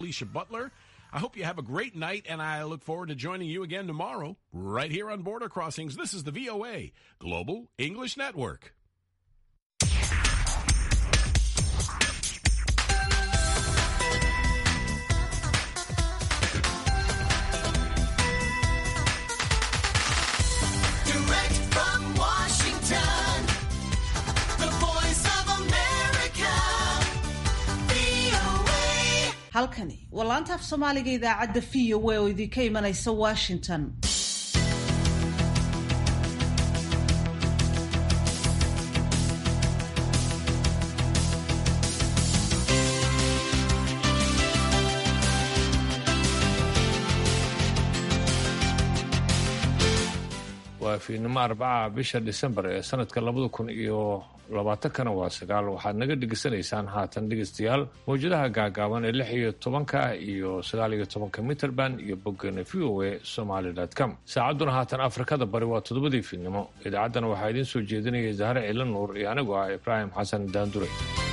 Alicia Butler. I hope you have a great night, and I look forward to joining you again tomorrow, right here on Border Crossings. This is the VOA, Global English Network. Direct from Washington, the voice of America, VOA. halkani waa laanta af soomaaliga idaacadda v o a oo idinka imanaysa washington waa fiidnimo arbaca bisha disembar ee sanadka labada kun iyo labaatankana waa sagaal waxaad naga dhegeysanaysaan haatan dhegeystayaal mawjadaha gaagaaban ee lix iyo tobanka iyo sagaal iyo tobanka mitrband iyo boggeena v o a somaly com saacadduna haatan afrikada bari waa toddobadii fiidnimo idaacaddana waxaa idiin soo jeedinaya zahre ciila nuur iyo anigu ah ibraahim xasan daandure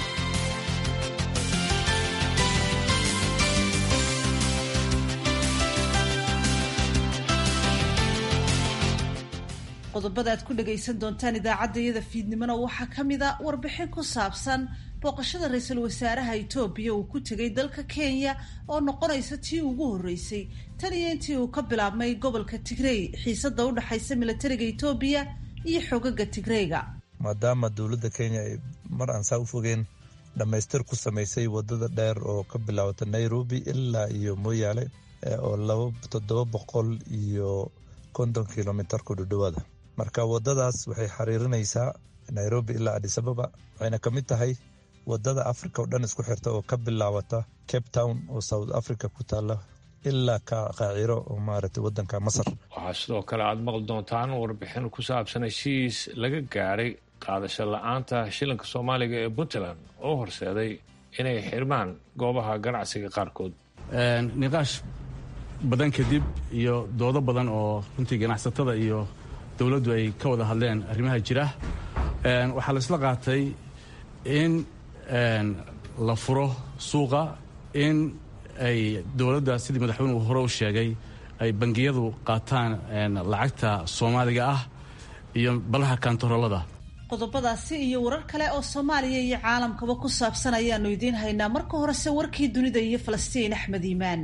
qodobada aad ku dhagaysan doontaan idaacadda iyada fiidnimona waxaa ka mid a warbixin ku saabsan booqashada ra-iisul wasaaraha itoobiya uu ku tegay dalka kenya oo noqonaysa tii ugu horreysay tan iyo intii uu ka bilaabmay gobolka tigrey xiisada u dhexaysa milatariga itoobiya iyo xogaga tigreyga maadaama dowladda kenya ay mar aan saa u fogeen dhammaystir ku samaysay wadada dheer oo ka bilaabata nairobi ilaa iyo mooyaale eh, oo laba toddoba boqol iyo konton kilomitar ku dhudhowaada marka wadadaas waxay xiriirinaysaa nairobi ilaa adis ababa waxayna ka mid tahay wadada africa oo dhan isku xirta oo ka bilaabata cape town oo south africa ku taala ilaa ka qaaciro oo maaragtay wadanka masar waxaa sidoo kale aad maqli doontaan warbixin ku saabsan heshiis laga gaaray qaadasho la-aanta shilinka soomaaliga ee puntland oo horseeday inay xirmaan goobaha ganacsiga qaarkood niqaash badan kadib iyo doodo badan oo runtii ganacsatada iyo dowladdu ay ka wada hadleen arrimaha jira Een, waxaa la isla qaatay in een, la furo suuqa in ay dowladda sidii madaxweynuhu hore u sheegay ay bangiyadu qaataan een, lacagta soomaaliga ah iyo balaha kantaroolada qodobadaasi iyo warar kale oo soomaaliya iyo caalamkaba ku saabsan ayaanu idiin haynaa marka horese warkii dunida iyo falastiin axmed iimaan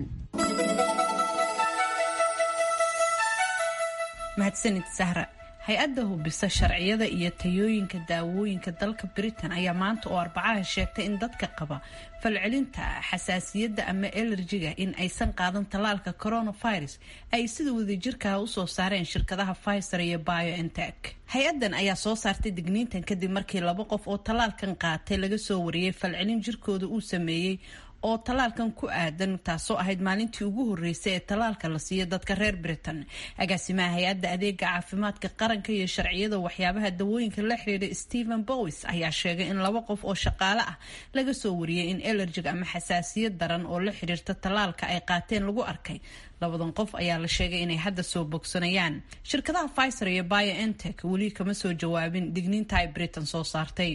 mahadsanid sahra hay-adda hubisa sharciyada iyo tayooyinka daawooyinka dalka britain ayaa maanta oo arbacaha sheegtay in dadka qaba falcelinta xasaasiyadda ama elerjiga in aysan qaadan tallaalka coronavirus ay sida wadajirkaha usoo saareen shirkadaha pfizer iyo biontech hay-addan ayaa soo saartay digniintan kadib markii laba qof oo tallaalkan qaatay laga soo wariyey falcelin jirkooda uu sameeyey oo tallaalkan ku aadan taasoo ahayd maalintii ugu horreysay ee tallaalka la siiyo dadka reer britain agaasimaha hay-adda adeega caafimaadka qaranka iyo sharciyada waxyaabaha dawooyinka la xiriira stephen bowis ayaa sheegay in laba qof oo shaqaale ah laga soo wariyey in elerjig ama xasaasiyad daran oo la xiriirta tallaalka ay qaateen lagu arkay labadan qof ayaa la sheegay inay hadda soo bogsanayaan shirkadaha pfizer iyo biontech weli kama soo jawaabin digniinta ay britain soo saartay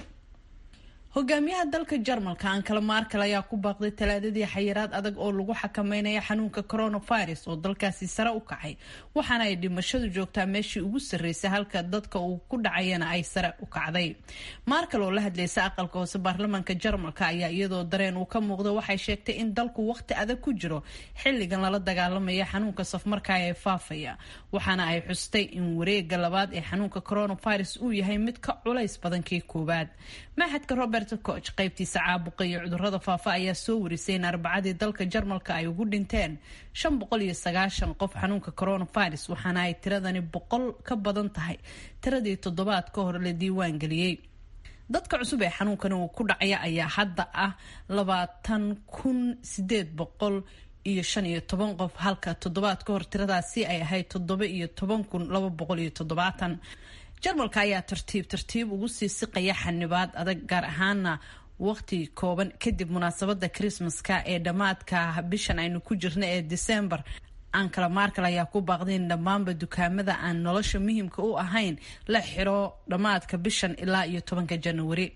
hogaamiyaha dalka jarmalka ankala markel ayaa ku baaqday talaadadii xayiraad adag oo lagu xakameynaya xanuunka coronavirus oo dalkaasi sare u kacay waxaana ay dhimashadu joogtaa meeshii ugu sarreysay halka dadka uu ku dhacayana ay sare u kacday markel oo la hadlaysa aqalka hoose baarlamaanka jarmalka ayaa iyadoo dareen uu ka muuqda waxay sheegtay in dalku waqti adag ku jiro xilligan lala dagaalamaya xanuunka safmarka ee faafaya waxaana ay xustay in wareega labaad ee xanuunka coronavirus uu yahay mid ka culays badan kii koowaad maxadka robert koch qaybtiisa caabuqa iyo cudurada faafa ayaa soo warisay in arbacadii dalka jarmalka ay ugu dhinteen shan boqol iyo sagaashan qof xanuunka coronavirus waxaana ay tiradani boqol ka badan tahay tiradii toddobaad ka hor la diiwaan geliyey dadka cusub ee xanuunkani uu ku dhacaya ayaa hadda ah labaatan kun sideed boqol iyo shan iyo toban qof halka toddobaad ka hor tiradaasi ay ahayd toddoba iyo toban kun laba boqol iyo toddobaatan jarmalka ayaa tartiib tartiib ugu sii siqaya xanibaad adag gaar ahaana waqti kooban kadib munaasabada krismaska ee dhammaadka bishan aynu ku jirna ee december ankala markel ayaa ku baaqday in dhammaanba dukaamada aan nolosha muhiimka u ahayn la xiro dhammaadka bishan ilaa iyo tobanka januari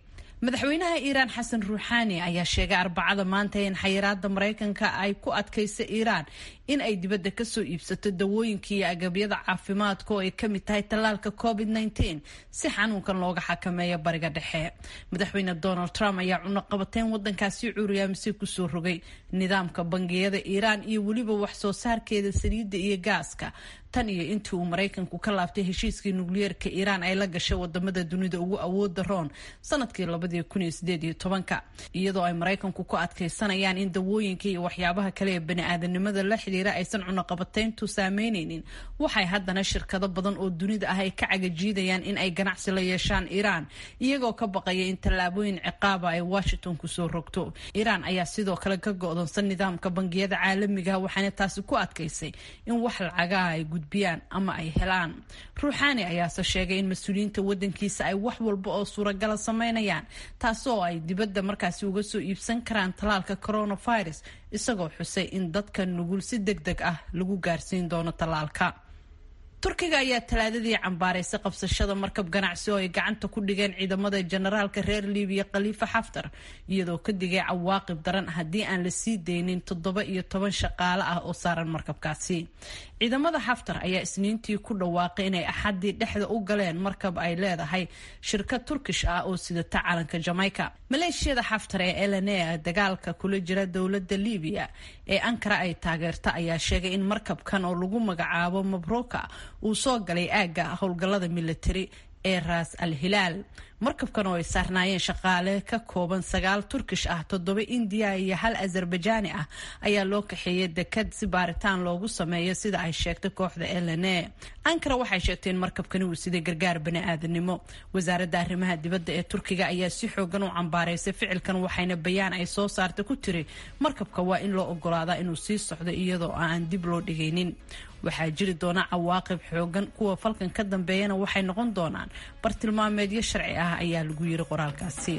madaxweynaha iiraan xasan ruuxaani ayaa sheegay arbacada maanta in xayiraada maraykanka ay ku adkaysa iiraan in ay dibadda kasoo iibsato dawooyinka iyo agabyada caafimaadka oo ay kamid tahay tallaalka covid -19 si xanuunkan looga xakameeyo bariga dhexe madaxweyne donald trump ayaa cunaqabateyn wadankaasi cuuriyaamisay kusoo rogay nidaamka bangiyada iiraan iyo weliba wax soo saarkeeda saliidda iyo gaaska tan iyo intii uu maraykanku ka laabtay heshiiskii nukliyeerka iiraan ay la gashay wadamada dunida ugu awooda roon sanadkii labadii kun iyo sideed iyo tobanka iyadoo ay maraykanku ku adkaysanayaan in dawooyinka iyo waxyaabaha kale ee bani-aadanimada la xidhiira aysan cunaqabateyntu saameyneynin waxay haddana shirkado badan oo dunida ah ay ka cagajiidayaan in ay ganacsi la yeeshaan iiraan iyagoo ka baqaya in tallaabooyin ciqaaba ay washington kusoo rogto iiraan ayaa sidoo kale ka go-doonsan nidaamka bangiyada caalamiga waxaana taasi ku adkaysay in wax lacagaha ay gudbiyaan ama ay helaan ruuxaani ayaase sheegay in mas-uuliyiinta wadankiisa ay wax walba oo suuragala sameynayaan taasoo ay dibadda markaasi uga soo iibsan karaan tallaalka coronavirus isagoo xusay in dadka nugul si deg deg ah lagu gaarsiin doono tallaalka turkiga ayaa talaadadii cambaaraysay qabsashada markab ganacsi oo ay gacanta ku dhigeen ciidamada generaalka reer libiya khaliifa xaftar iyadoo ka digay cawaaqib daran haddii aan la sii deynin toddoba iyo toban shaqaale ah oo saaran markabkaasi ciidamada xaftar ayaa isniintii ku dhawaaqay inay axadii dhexda u galeen markab ay leedahay shirkad turkish ah oo sidata calanka jamaica maleeshiyada xaftar ee lna dagaalka kula jira dowlada libiya ee ankara ay taageerta ayaa sheegay in markabkan oo lagu magacaabo mabruka uu soo galay aagga howlgallada militari ee raas al hilaal markabkan oo ay saarnaayeen shaqaale ka kooban sagaal turkish ah toddoba indiya iyo hal azerbajaani ah ayaa loo kaxeeyay dekad si baaritaan loogu sameeyo sida ay sheegtay kooxda lna ankara waxay sheegtay in markabkani uu siday gargaar bani-aadanimo wasaaradda arrimaha dibadda ee turkiga ayaa si xoogan u cambaaraysay ficilkan waxayna bayaan ay soo saartay ku tiri markabka waa in loo ogolaadaa inuu sii socdo iyadoo aan dib loo dhigaynin waxaa jiri doona cawaaqib xoogan kuwa falkan ka dambeeyana waxay noqon doonaan bartilmaameedyo sharci ah ayaa lagu yiri qoraalkaasi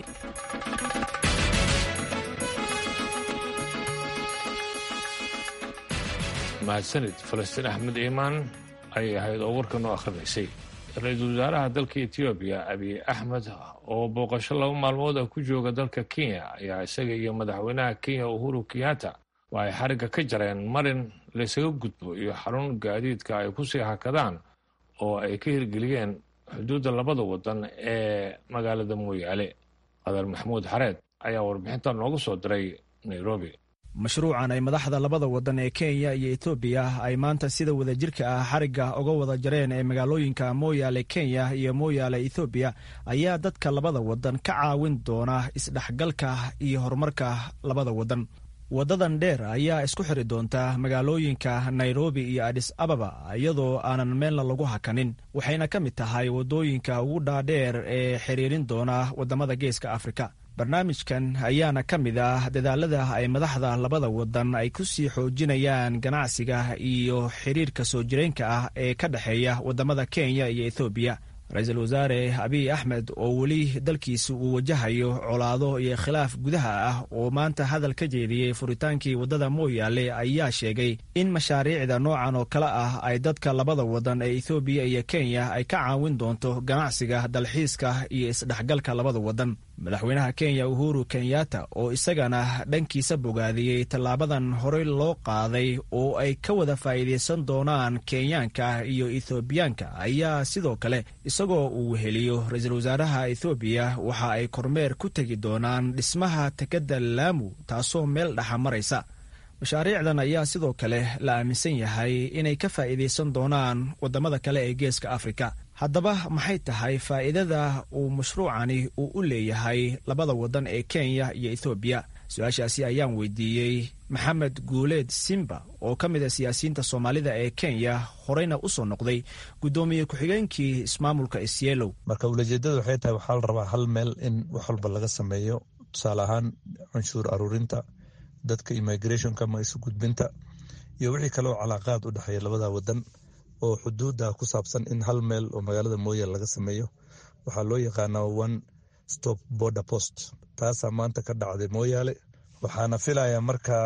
mahadsanid falastiin axmed iimaan ayay ahayd oo warka noo akrinaysay ra-iisul wasaaraha dalka etoobiya abiy axmed oo booqasho laba maalmood ah ku jooga dalka kenya ayaa isaga iyo madaxweynaha kenya uhuru kenyatta oo ay xarigga ka jareen marin laysaga gudbo iyo xarun gaadiidka ay kusii hakadaan oo ay ka hirgeliyeen xuduudda labada wadan ee magaalada mooyaale qadar maxamuud xareed ayaa warbixinta noogu soo diray nairobi mashruucan ay madaxda labada wadan ee kenya iyo etoobiya ay maanta sida wadajirka ah xarigga uga wada jareen ee magaalooyinka mooyaale kenya iyo mooyaale ethoobiya ayaa dadka labada wadan ka caawin doona isdhexgalka iyo horumarka labada wadan wadadan dheer ayaa isku xiri doonta magaalooyinka nairobi iyo adis ababa iyadoo aanan meelna lagu hakanin waxayna ka mid tahay waddooyinka ugu dhaadheer ee xiriirin doona waddamada geeska afrika barnaamijkan ayaana ka mid ah dadaalada ay madaxda labada wadan ay ku sii xoojinayaan ganacsiga iyo xiriirka soo jireenka ah ee ka dhexeeya waddamada kenya iyo ethoobiya ra-iisul wasaare abiy axmed oo weli dalkiisa uu wajahayo colaado iyo khilaaf gudaha ah oo maanta hadal ka jeediyey furitaankii waddada mooyaale ayaa sheegay in mashaariicda noocan oo kale ah ay dadka labada wadan ee ethoobiya iyo kenya ay ka caawin doonto ganacsiga dalxiiska iyo isdhexgalka labada wadan madaxweynaha kenya uhuru kenyatta oo isagana dhankiisa bogaadiyey tallaabadan horey loo qaaday oo ay ka wada faa'iidaysan doonaan kenyaanka iyo ethoobiyaanka ayaa sidoo kale isagoo uu weheliyo ra-iisul wasaaraha ethoobiya waxa ay kormeer ku tegi doonaan dhismaha tekadda laamu taasoo meel dhexa maraysa mashaariicdan ayaa sidoo kale la aaminsan yahay inay ka faa'iidaysan doonaan waddamada kale ee geeska afrika haddaba maxay tahay faa'iidada uu mashruucani uu u leeyahay labada waddan ee kenya iyo ethoobiya su-aashaasi ayaan weydiiyey maxamed guuleed simba oo ka mid a siyaasiyiinta soomaalida ee kenya horeyna u soo noqday guddoomiye ku-xigeenkii ismaamulka isyeelow marka ulajeedada waxay tahay waxaa la rabaa hal meel in wax walba laga sameeyo tusaale ahaan canshuur aruurinta dadka immigrationka ama isu gudbinta iyo wixii kaleoo calaaqaad u dhexeeya labada wadan oo xuduudda ku saabsan in hal meel oo magaalada mooyaale laga sameeyo waxaa loo yaqaanaa one stop border post taasaa maanta ka dhacday mooyaale waxaana filayaa marka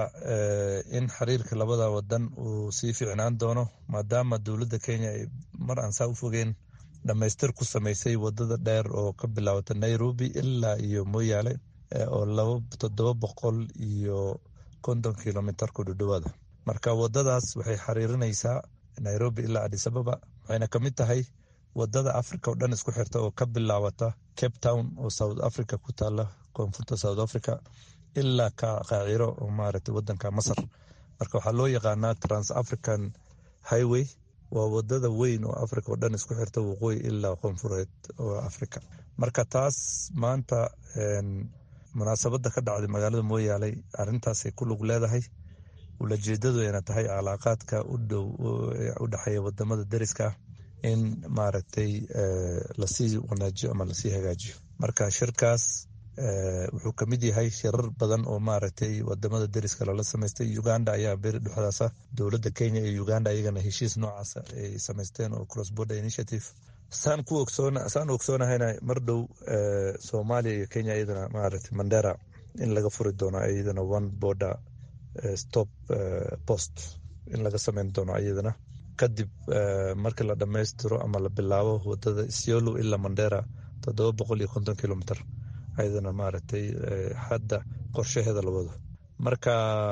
in xiriirka labada wadan uu sii ficnaan doono maadaama dowladda kenya ay mar aan saa u fogeen dhammaystir ku samaysay wadada dheer oo ka bilaawata nairobi ilaa iyo moyaale oo laba toddoba boqol iyo konton kilomitar ku dhudhowaada marka wadadaas waxay xariirinaysaa nairobi ilaa adisababa waxayna ka mid tahay wadada africa oo dhan isku xirta oo ka bilaawata cape town oo south africa ku taala koonfurta south africa ilaa ka qaaciro oo maaragtay wadanka masar marka waxaa loo yaqaanaa trans african highway waa wadada weyn oo africa oo dhan isku xirta waqooyi ilaa koonfureed oo africa marka taas maanta munaasabada ka dhacday magaalada mooyaale arintaasay ku lug leedahay ulajeedadu ayna tahay calaaqaadka udhow u dhexeeya wadamada deriska ah in maaragtay lasii wanaajiyo ama lasii hagaajiyo marka shirkaas wuxuu kamid yahay shirar badan oo maaragtay wadamada deriska lala samaystay uganda ayaa beri dhexdaasa dowladda kenya iyo uganda iyagana heshiis noocaasa ay samaysteen oo cross border initiative saan ku ogsoona saan ogsoonahayna mar dhow soomaaliya iyo kenya iyadana maaragtay mandera in laga furi doono iyadana one border stop post in laga sameyn doono iyadana kadib marka la dhammaystiro ama la bilaabo wadada isiolo ilaa mandera toddoba boqol iyo konton kilomitr ayadana maaragtay hadda qorshaheeda la wado marka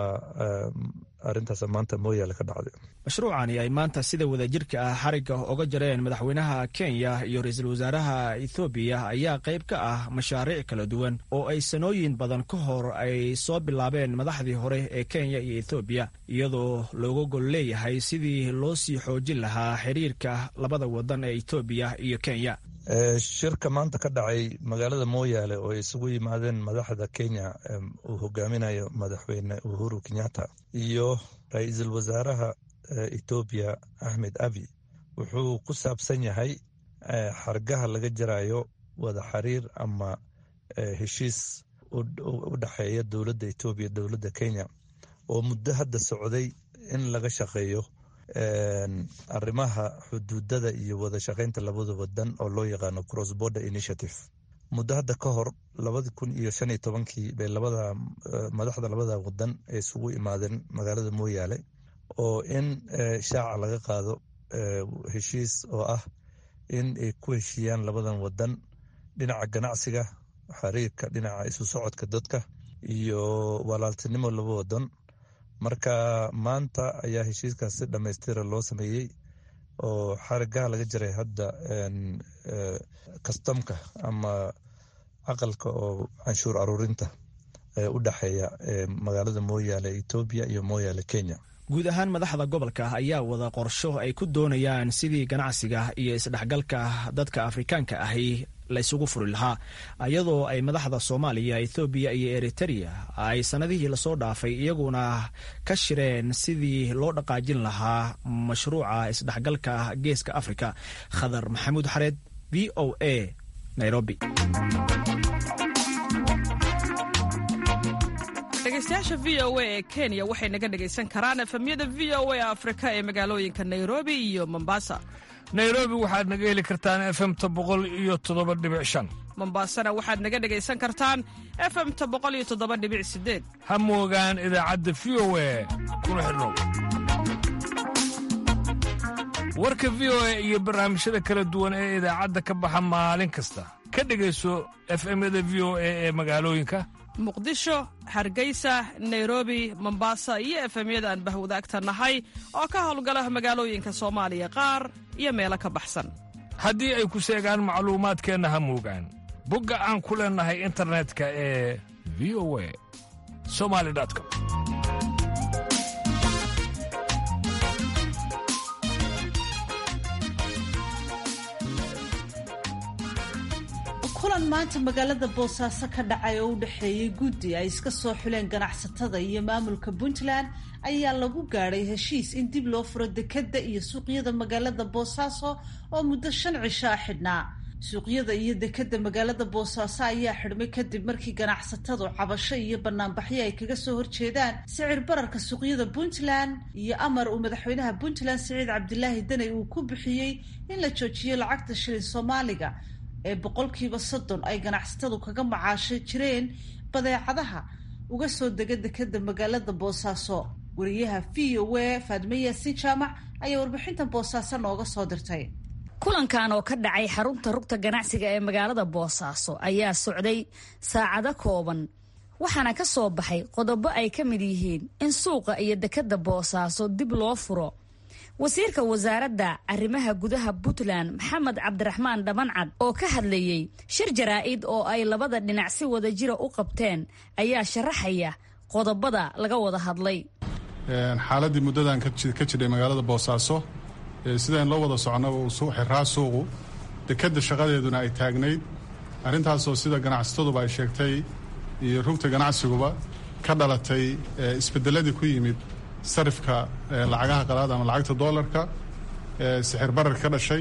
arintaas maanta mooyaale ka dhacday mashruucani ay maanta sida wadajirka ah xarigga oga jareen madaxweynaha kenya iyo ra-iisul wasaaraha ethoobiya ayaa qayb ka ah mashaariic kala duwan oo ay sanooyin badan ka hor ay soo bilaabeen madaxdii hore ee kenya iyo ethoobiya iyadoo looga gol leeyahay sidii loo sii xoojin lahaa xiriirka labada wadan ee ethoobiya iyo kenya shirka maanta ka dhacay magaalada mooyaale oo ay isugu yimaadeen madaxda kenya uu hogaaminayo madaxweyne uhuru kenyatta iyo ra-iisul wasaaraha ethoobiya axmed abi wuxuu ku saabsan yahay xargaha laga jarayo wada xiriir ama heshiis u dhexeeya dowladda etoobiya dowladda kenya oo muddo hadda socday in laga shaqeeyo arrimaha xuduudada iyo wada shaqeynta labada wadan oo loo yaqaano cross border initiative muddo hadda ka hor labadi kun iyo shan iyo tobankii bay labada madaxda labada wadan ay isugu imaadeen magaalada mooyaale oo in shaaca laga qaado heshiis oo ah in ay ku heshiiyaan labadan wadan dhinaca ganacsiga xiriirka dhinaca isu socodka dadka iyo walaaltinimo laba wadan marka maanta ayaa heshiiskaas si dhammaystira loo sameeyey oo xarigaha laga jaray hadda kastamka ama aqalka oo canshuur aruurinta u dhexeeya magaalada mooyaale etoobiya iyo mooyaale kenya guud ahaan madaxda gobolka ayaa wada qorsho ay ku doonayaan sidii ganacsiga iyo isdhexgalka dadka afrikaanka ahi la ysugu furi lahaa iyadoo ay madaxda soomaaliya ethoobiya iyo eritereya ay sannadihii lasoo dhaafay iyaguna ka shireen sidii loo dhaqaajin lahaa mashruuca isdhexgalka geeska afrika khadar maxamuud xareed v o a nairobi dhegeystayaasha v o a ee kenya waxay naga dhegaysan karaan efemyada v o a afrika ee magaalooyinka nairobi iyo mombasa nairobi waxaad naga heli kartaan efemta boqol iyo toddoba dhibic shan mombasana waxaad naga dhegaysan kartaan efemta boqol iyo toddoba dhibic sideed ha moogaan idaacadda v o a kuna xidhnow warka v o a iyo barnaamijyada kala duwan ee idaacadda ka baxa maalin kasta ka dhegayso efemyada v o a ee magaalooyinka muqdisho hargeysa nairobi mombasa iyo efemyada aan bahwadaagta nahay oo ka howlgala magaalooyinka soomaaliya qaar iyo meelo ka baxsan haddii ay ku seegaan macluumaadkeenna ha moogaan bogga aan ku leennahay internetka ee v o a somali com kulan maanta magaalada boosaaso ka dhacay oo u dhexeeyey guddi ay iska soo xuleen ganacsatada iyo maamulka puntland ayaa lagu gaadhay heshiis in dib loo furo dekadda iyo suuqyada magaalada boosaaso oo muddo shan cisho a xidhnaa suuqyada iyo dekadda magaalada boosaaso ayaa xidhmay kadib markii ganacsatadu cabasho iyo banaanbaxyo ay kaga soo horjeedaan sicir bararka suuqyada puntland iyo amar uu madaxweynaha puntland siciid cabdilaahi daney uu ku bixiyey in la joojiyo lacagta shilin soomaaliga ee boqolkiiba soddon ay ganacsatadu kaga macaasho jireen badeecadaha uga soo dega dekada magaalada boosaaso wariyaha v o a faadme yaasin jaamac ayaa warbixintan boosaaso nooga soo dirtay kulankan oo ka dhacay xarunta rugta ganacsiga ee magaalada boosaaso ayaa socday saacado kooban waxaana ka soo baxay qodobo ay ka mid yihiin in suuqa iyo dekadda boosaaso dib loo furo wasiirka wasaaradda arrimaha gudaha puntland maxamed cabdiraxmaan dhamancad oo ka hadlayey shir jaraa'id oo ay labada dhinac si wada jira u qabteen ayaa sharaxaya qodobada laga wada hadlay xaaladii muddadan ka jidhay magaalada boosaaso sidaan loo wada socnaba uu xiraa suuqu dekadda shaqadeeduna ay taagnayd arrintaasoo sida ganacsataduba ay sheegtay iyo rugta ganacsiguba ka dhalatay isbedeladii ku yimid sarifka lacagaha qalaad ama lacagta doolarka sixir barar ka dhashay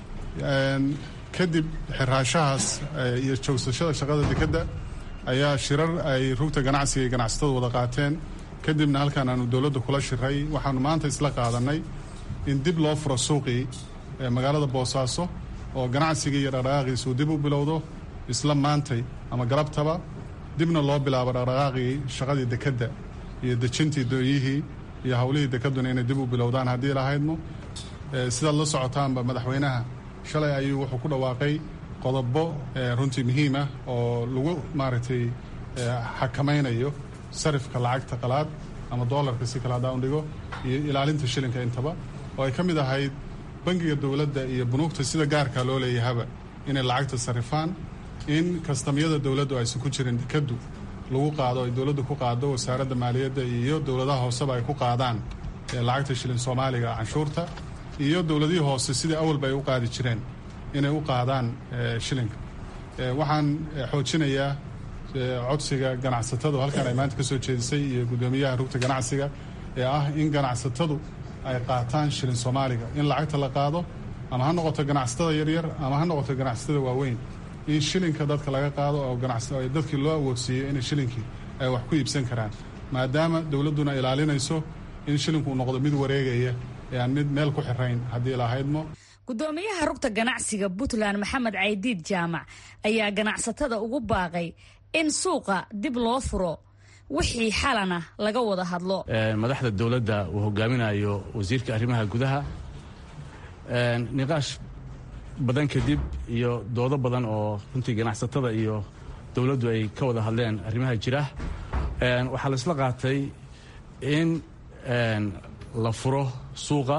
kadib xiraashahaas iyo joogsashada shaqada dekadda ayaa shirar ay rugta ganacsiga iyo ganacsatadu wada qaateen kadibna halkaan aanu dowladda kula shiray waxaanu maanta isla qaadanay in dib loo furo suuqii magaalada boosaaso oo ganacsigii iyo dhaqdhaqaaqiisa uu dib u bilowdo isla maantay ama galabtaba dibna loo bilaabo dhaqdhaqaaqii shaqadii dekadda iyo dejintii dooyihii iyo howlihii dekeduna inay dib u bilowdaan haddii lahaydmo sidaad la socotaanba madaxweynaha shalay ayuu wuxuu ku dhawaaqay qodobo runtii muhiim ah oo lagu maaragtay xakamaynayo sarifka lacagta qalaad ama doolarka si kale haddaan dhigo iyo ilaalinta shilinka intaba oo ay ka mid ahayd bangiga dowladda iyo bunuugta sida gaarka loo leeyahaba inay lacagta sarifaan in kastamyada dowladdu aysan ku jirin dekaddu lagu qaado ay dowladdu ku qaado wasaaradda maaliyadda iyo dowladaha hooseba ay ku qaadaan lacagta shilin soomaaliga canshuurta iyo dowladihii hoose sidii awalba ay u qaadi jireen inay u qaadaan shilinka waxaan xoojinayaa codsiga ganacsatadu halkaan ay maanta ka soo jeedisay iyo guddoomiyaha rugta ganacsiga ee ah in ganacsatadu ay qaataan shilin soomaaliga in lacagta la qaado ama ha noqoto ganacsatada yaryar ama ha noqoto ganacsatada waaweyn in shilinka dadka laga qaado oo dadkii loo awoodsiiyo inay shilinkii ay wax ku iibsan karaan maadaama dowladduna ilaalinayso in shilinku uu noqdo mid wareegaya ee aan mid meel ku xirayn haddii lahaydmo gudoomiyaha rugta ganacsiga puntland maxamed caydiid jaamac ayaa ganacsatada ugu baaqay in suuqa dib loo furo wixii xalana laga wada hadlo madaxda dowladda uu hogaaminayo wasiirka arrimaha gudaha niqaash badan kadib iyo doodo badan oo runtii ganacsatada iyo dowladdu ay ka wada hadleen arrimaha jira waxaa la isla qaatay in la furo suuqa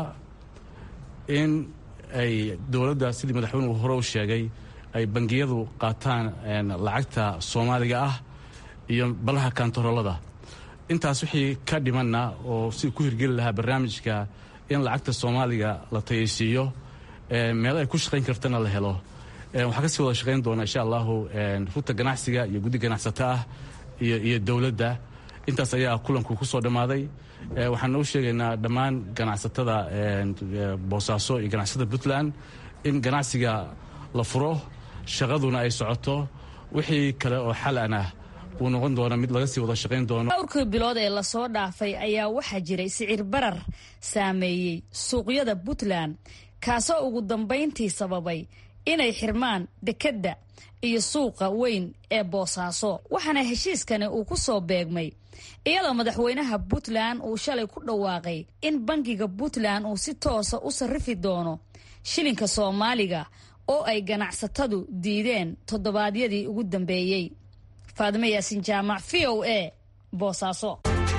in ay dowladda sidii madaxweynuhu hore u sheegay ay bangiyadu qaataan lacagta soomaaliga ah iyo balaha kantaroolada intaas wixii ka dhimanna oo si ku hirgeli lahaa barnaamijka in lacagta soomaaliga la tayaysiiyo meel ay ku shaqayn kartana la helo waxaa kasii wada shaqayn doona insha allahu rugta ganacsiga iyo guddi ganacsato ah iyo dowladda intaas ayaa kulanku ku soo dhammaaday waxaan u sheegaynaa dhammaan ganacsatada boosaaso iyo ganacsatada puntland in ganacsiga la furo shaqaduna ay socoto wixii kale oo xalan ah uu noqon doona mid laga sii wada shaqayn doono dhowrkii bilood ee lasoo dhaafay ayaa waxaa jiray sicir barar saameeyey suuqyada puntland kaasoo ugu dambayntii sababay inay xirmaan dekedda iyo suuqa weyn ee boosaaso waxaana heshiiskani uu ku soo beegmay iyadoo madaxweynaha puntland uu shalay ku dhawaaqay in bangiga puntland uu si toosa u sarrifi doono shilinka soomaaliga oo ay ganacsatadu diideen toddobaadyadii ugu dambeeyey faadime yaasin jaamac v o a boosaaso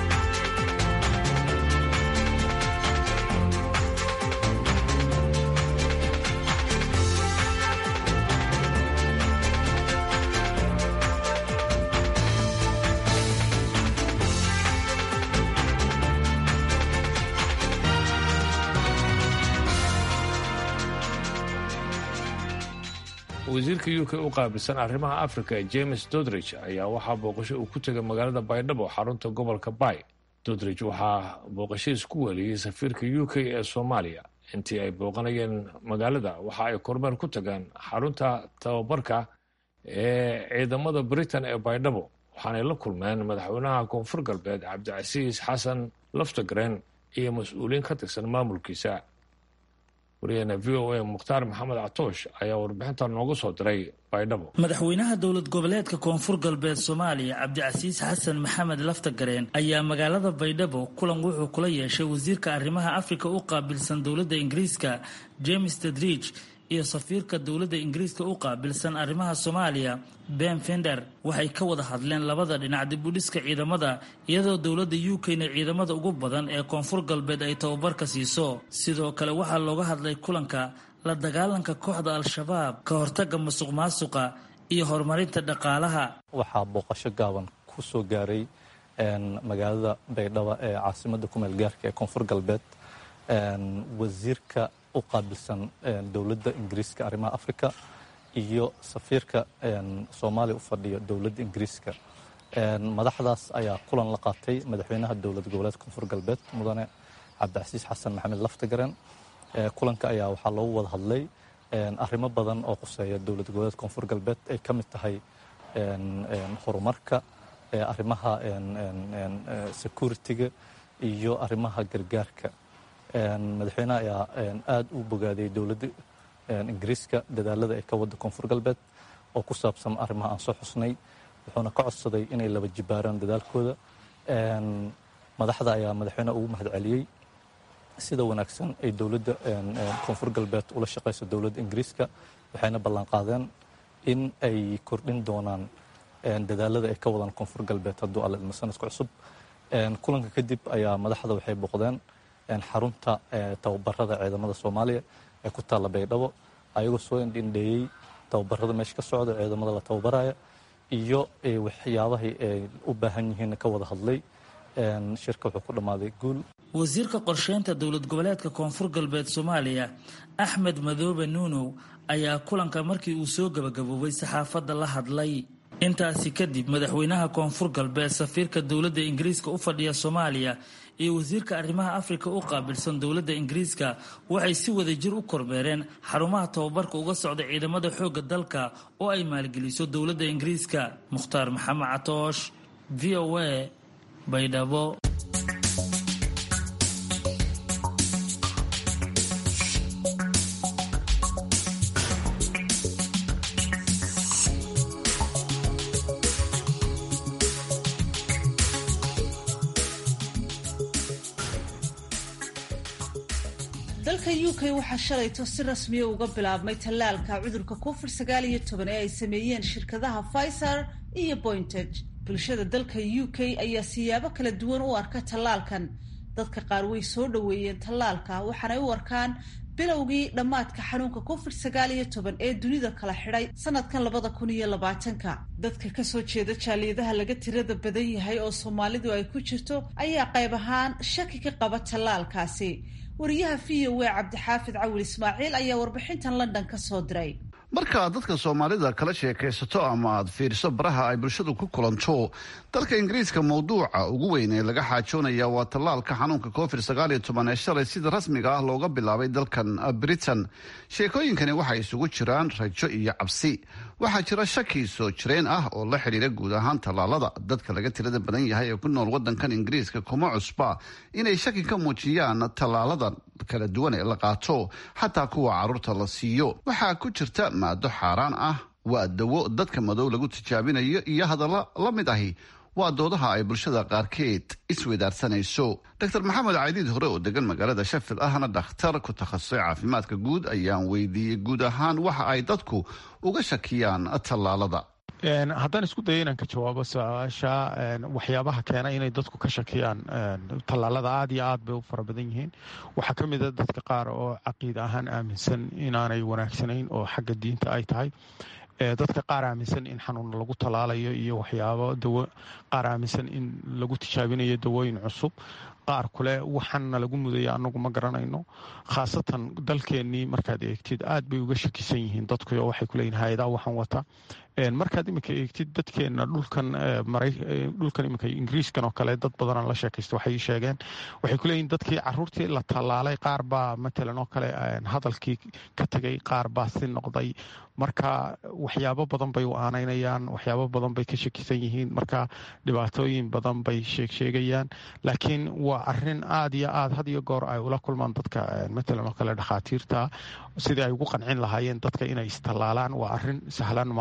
wasiirka u k u qaabilsan arrimaha africa james dodridge ayaa waxaa booqasho uu ku tegay magaalada baydhabo xarunta gobolka bay dodridge waxaa booqashadiis ku weliyey safiirka u k ee soomaaliya intii ay booqanayeen magaalada waxa ay kormeer ku tageen xarunta tababarka ee ciidamada britain ee baydhabo waxaanay la kulmeen madaxweynaha koonfur galbeed cabdicasiis xasan laftagren iyo mas-uuliyiin ka tirsan maamulkiisa waryaheena v o a mukhtaar maxamed catoosh ayaa warbixinta noogu soo diray baydhabo madaxweynaha dowlad goboleedka koonfur galbeed soomaaliya cabdicasiis xasan maxamed laftagareen ayaa magaalada baydhabo kulan wuxuu kula yeeshay wasiirka arrimaha afrika u qaabilsan dowladda ingiriiska james tedridge iyo safiirka dowladda ingiriiska u qaabilsan arrimaha soomaaliya ben fender waxay ka wada hadleen labada dhinac dib u dhiska ciidamada iyadoo dowladda u k-na ciidamada ugu badan ee koonfur galbeed ay tababarka siiso sidoo kale waxaa looga hadlay kulanka la dagaalanka kooxda al-shabaab ka hortaga masuq maasuqa iyo horumarinta dhaqaalaha waxaa booqasho gaaban ku soo gaaray magaalada baydhabo ee caasimada kumeel gaarka ee koonfur galbeed wasiirka u qaabilsan dowladda ingiriiska arrimaha africa iyo safiirka soomaaliya u fadhiya dowladda ingiriiska madaxdaas ayaa kulan la qaatay madaxweynaha dowlad goboleedka koonfur galbeed mudane cabdicasiis xasan maxamed laftagaren kulanka ayaa waxaa loogu wada hadlay arrimo badan oo quseeya dowlad goboleedka koonfur galbeed ay ka mid tahay horumarka arrimaha security-ga iyo arrimaha gargaarka madaxweynaha ayaa aada u bogaadiyey dowladda ingiriiska dadaalada ay ka wadda koonfur galbeed oo ku saabsan arrimaha aan soo xusnay wuxuuna ka codsaday inay laba jibaaraan dadaalkooda madaxda ayaa madaxweynaha ugu mahad celiyey sida wanaagsan ay dowladda koonfur galbeed ula shaqayso dowladda ingiriiska waxayna ballan qaadeen in ay kordhin doonaan dadaalada ay ka wadaan koonfur galbeed hadduu alla ilmo sanadka cusub kulanka kadib ayaa madaxda waxay boqdeen xarunta tababarada ciidamada soomaaliya ee ku taalla baydhabo ayagoo soo indhindheeyey tababarada meesha ka socda ciidamada la tababaraya iyo waxyaabahay ay u baahan yihiin ka wada hadlay shirka wuxuu ku dhammaaday guul wasiirka qorsheynta dowlad goboleedka koonfur galbeed soomaaliya axmed madoobe nuunow ayaa kulanka markii uu soo gabagaboobay saxaafadda la hadlay intaasi kadib madaxweynaha koonfur galbeed safiirka dowladda ingiriiska u fadhiya soomaaliya iyo wasiirka arrimaha afrika u qaabilsan dowladda ingiriiska waxay si wada jir u kormeereen xarumaha tababarka uga socda ciidamada xoogga dalka oo ay maalgeliso dowladda ingiriiska mukhtaar maxamed catoosh v o a baydhabo dalka u k waxaa shalayto si rasmiya uga bilaabmay tallaalka cudurka covid sagaal iyo toban ee ay sameeyeen shirkadaha pfizer iyo bointage bulshada dalka u k ayaa siyaabo kala duwan u arka tallaalkan dadka qaar way soo dhoweeyeen tallaalka waxaanay u arkaan bilowgii dhammaadka xanuunka covid sagaal iyo toban ee dunida kala xidhay sanadkan labada kun iyo labaatanka dadka kasoo jeeda jaaliyadaha laga tirada badan yahay oo soomaalidu ay ku jirto ayaa qayb ahaan shaki ka qaba tallaalkaasi wariyaha v o a cabdixaafid cawil ismaaciil ayaa warbixintan london ka soo diray markaad dadka soomaalida kala sheekaysato ama aad fiiriso baraha ay bulshadu ku kulanto dalka ingiriiska mawduuca ugu weyn ee laga xaajoonaya waa tallaalka xanuunka covid sagaal iyo toban ee shalay sida rasmiga ah looga bilaabay dalkan britain sheekooyinkani waxay isugu jiraan rajo iyo cabsi waxaa jira shaki soo jireen ah oo la xidhiira guud ahaan tallaalada dadka laga tirada badan yahay ee ku nool wadankan ingiriiska kuma cusba inay shaki ka muujiyaan tallaalada kala duwan ee la qaato xataa kuwa caruurta la siiyo waxaa ku jirta maado xaaraan ah waa dawo dadka madow lagu tijaabinayo iyo hadalla la mid ahi waa doodaha ay bulshada qaarkeed isweydaarsanayso dr maxamed caydiid hore oo degan magaalada shafil ahna dhakhtar ku takhasusay caafimaadka guud ayaan weydiiyey guud ahaan waxa ay dadku uga shakiyaan tallaalada haddaan isku dayo inaan ka jawaabo su-aasha waxyaabaha keena inay dadku ka shakiyaan tallaalada aad iyo aad bay u fara badan yihiin waxaa ka mid a dadka qaar oo caqiida ahaan aaminsan inaanay wanaagsanayn oo xagga diinta ay tahay dadka qaar aaminsan in xanuun lagu tallaalayo iyo waxyaabo dawo qaar aaminsan in lagu tijaabinayo dawooyin cusub qaar kule waxaana lagu mudaya anagu ma garanayno khaasatan dalkeennii markaad eegtid aad bay uga shakisan yihiin dadku waxay kuleeyihin hay-adaa waxaan wata markaad iminka eegtid dadkeena dhulkan dhulkan iminka ingiriiskan oo kale dad badanaan la sheekaysta waxay sheegeen waxay kuleeyihin dadkii caruurtii la tallaalay qaar baa matalan oo kale hadalkii ka tegay qaar baa si noqday marka waxyaabo badan bay u aanaynayaan waxyaabo badan bay ka shakisan yihiin marka dhibaatooyin badan bay sheegsheegayaan laakiin waa arin aad iyo aad had iyo goor ay ula kulmaan dadka matalan oo kale dhakhaatiirta sidii ay ugu qancin lahaayeen dadka inay istallaalaan waa arin sahlan ma aha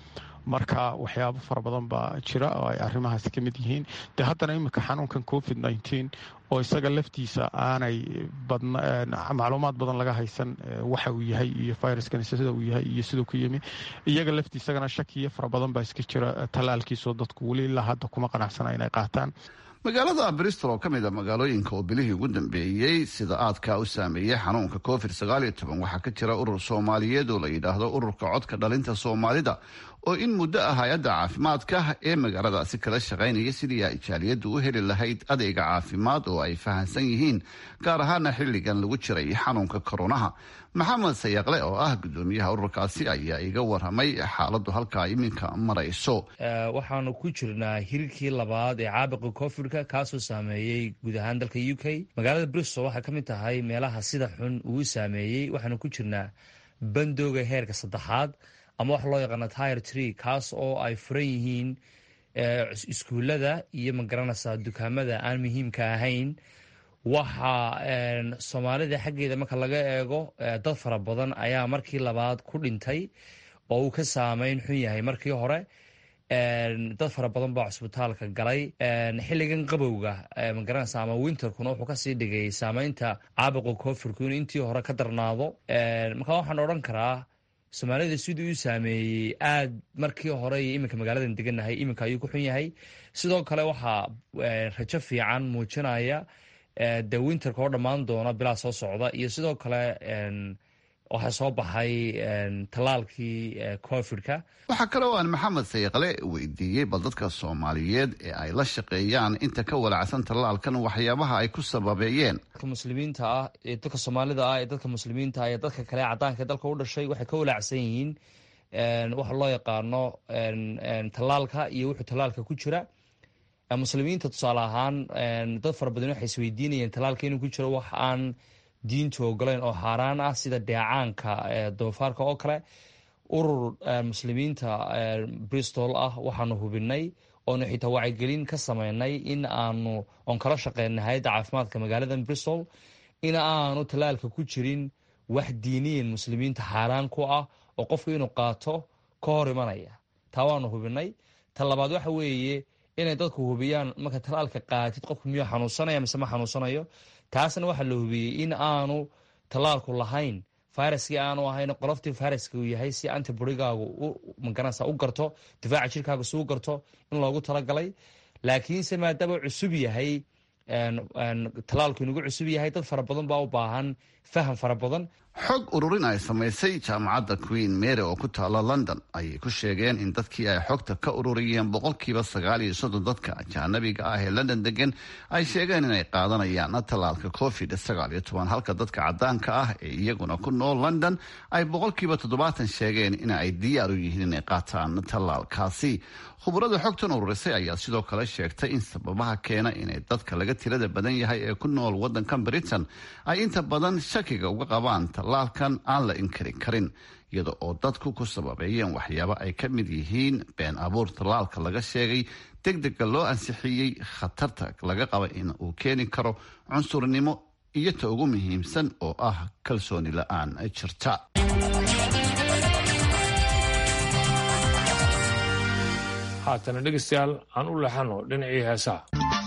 marka waxyaabo fara badan baa jira oo ay arrimahaasi ka mid yihiin de haddana iminka xanuunkan covid nneteen oo isaga laftiisa aanay macluumaad badan laga haysan waxa uu yahay iyo viruskani sida uu yahay iyo siduu ku yimi iyaga laftiisagana shakiyo fara badan baa iska jira tallaalkiisoo dadku weli ilaa hadda kuma qanacsana inay qaataan magaalada bristol oo ka mid a magaalooyinka oo bilihii ugu dambeeyey sida aadkaa u saameeyey xanuunka covid waxaa ka jira urur soomaaliyeed oo la yidhaahdo ururka codka dhalinta soomaalida oo in muddo ah hay-adda caafimaadka ee magaaladaasi kala shaqaynaya sidii ay jaaliyaddu u heli lahayd adeega caafimaad oo ay fahansan yihiin gaar ahaana xilligan lagu jiray xanuunka koronaha maxamed sayaqle oo ah gudoomiyaha ururkaasi ayaa iga waramay xaaladdu halkaa iminka marayso waxaanu ku jirnaa hirkii labaad ee caabuqa covidka kaasoo saameeyey guud ahaan dalka u k magaalada bristol waxay ka mid tahay meelaha sida xun uu saameeyey waxaanu ku jirnaa bandooga heerka saddexaad ama waxa loo yaqaana tire tree kaas oo ay furan yihiin iskuullada iyo magaranaysaa dukaamada aan muhiimka ahayn waxa soomaalida xaggeeda marka laga eego dad fara badan ayaa markii labaad ku dhintay oo uu ka saameyn xun yahay markii hore dad fara badan baa cusbitaalka galay xilligan qabowga magaranaysa ama winterkuna wuxuu kasii dhigay saameynta caabuqa covidku in intii hore ka darnaado marka waxaan odhan karaa soomaalida siduu u saameeyey aad markii hore iyo iminka magaaladan deganahay iminka ayuu ku xun yahay sidoo kale waxaa rajo fiican muujinaya de winterka oo dhammaan doona bilaa soo socda iyo sidoo kale waxaa soo baxay tallaalkii covidka waxaa kale oo aan maxamed sayaqle weydiiyey bal dadka soomaaliyeed ee ay la shaqeeyaan inta ka walacsan tallaalkan waxyaabaha ay ku sababeeyeen dadka muslimiinta ah ee dadka soomaalida ah ee dadka muslimiinta ah ee dadka kale cadaanka ee dalka u dhashay waxay ka walaacsan yihiin waxa loo yaqaano tallaalka iyo wuxuu tallaalka ku jira muslimiinta tusaale ahaan dad fara badan waxay isweydiinayeen tallaalka inuu ku jiro wax aan diintu ogoleyn oo xaaraan ah sida dheecaanka doofaarka oo kale urur muslimiinta bristol ah waxaanu hubinay oonu xitaa wacyigelin ka sameynay in aanu oon kala shaqeynay hay-adda caafimaadka magaalada bristol in aanu tallaalka ku jirin wax diiniyan muslimiinta xaaraan ku ah oo qofku inuu qaato ka hor imanaya taa waanu hubinay ta labaad waxa weeye inay dadku hubiyaan marka tallaalka qaatid qofku miyuu xanuunsanaya mise ma xanuunsanayo taasna waxaa la hubiyey in aanu tallaalku lahayn viruskii aanu ahayn qoloftii viruska uu yahay si antiborigaagu magaranaysa u garto difaaca jirkaaga si u garto in loogu talagalay laakiinse maadaama cusub yahay tallaalku inugu cusub yahay dad fara badan baa u baahan faham fara badan xog ururin ay samaysay jaamacadda queen mary oo ku taala london ayay ku sheegeen in dadkii ay xogta ka ururiyeen boqolkiiba sagaal iyo soddon dadka ajaanabiga ah ee london degan ay sheegeen inay qaadanayaan tallaalka covid sagaal iyo toban halka dadka cadaanka ah ee iyaguna ku nool london ay boqolkiiba toddobaatan sheegeen in ay diyaar u yihiin inay qaataan tallaalkaasi khubarada xogtan ururisay ayaa sidoo kale sheegtay in sababaha keena inay dadka laga tirada badan yahay ee ku nool wadankan britain ay inta badan shakiga uga qabaan tallaalkan aan la inkari karin iyada oo dadku ku sababeeyeen waxyaabo ay ka mid yihiin been abuur tallaalka laga sheegay deg dega loo ansixiyey khatarta laga qaba in uu keeni karo cunsurnimo iyo ta ugu muhiimsan oo ah kalsooni la-aan jirta haatana dhegeystayaal aan u leexano dhinacii heesaha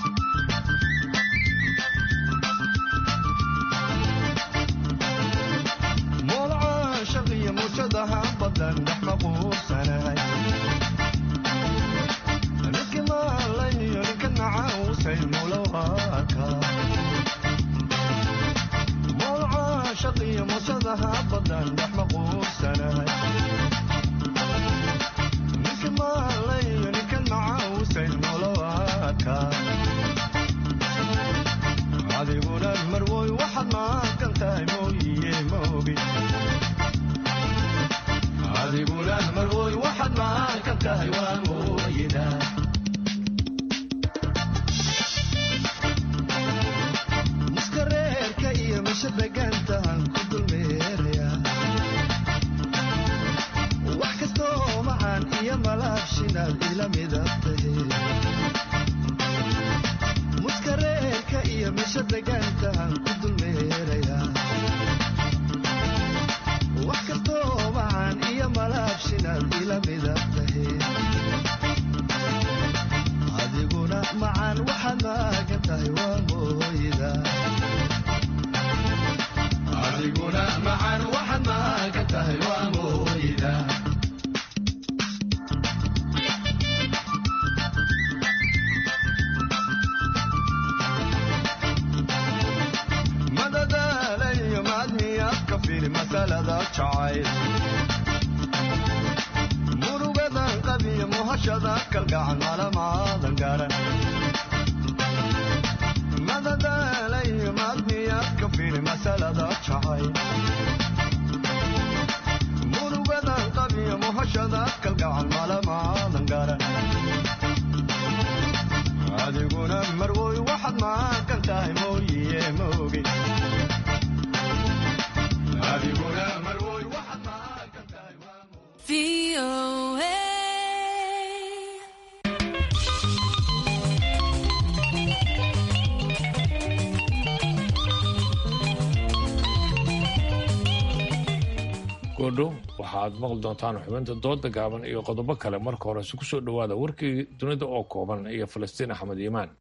adiguna marwoy waxaad maaqan tahay mooyiye maogi adiguna marwoy waxaad maaqan tahay waa mooyida muskareerka iyo misha degantahan ku dulmeeraya wax kastoo macaan iyo malaabshinaad ila midabtahe muskareerka iyo misha degantahan ku dulmeeraya wax kastoo macaan iyo malaabshinaad ila midabtahe tahay waa mooyda adiguna macan waxaad maagan tahay waa mooyda madadaalayo maadmiyaad ka fili masalada jacayl murugadan qabiyo muhashada kalgacan malamaadan garan madadaalayo maadmiyaad ka fili masalada jacayl murugadan qabiyo muhashada kalgacan malamaadan garan adiguna marwoy waxaad maagan tahay mooyiye moogi adiguna marwoy waxaad maagan tahay goodhow waxaad maqli doontaan xubinta dooda gaaban iyo qodobo kale marka horese ku soo dhowaada warkii dunida oo kooban iyo falastiin axmed iimaan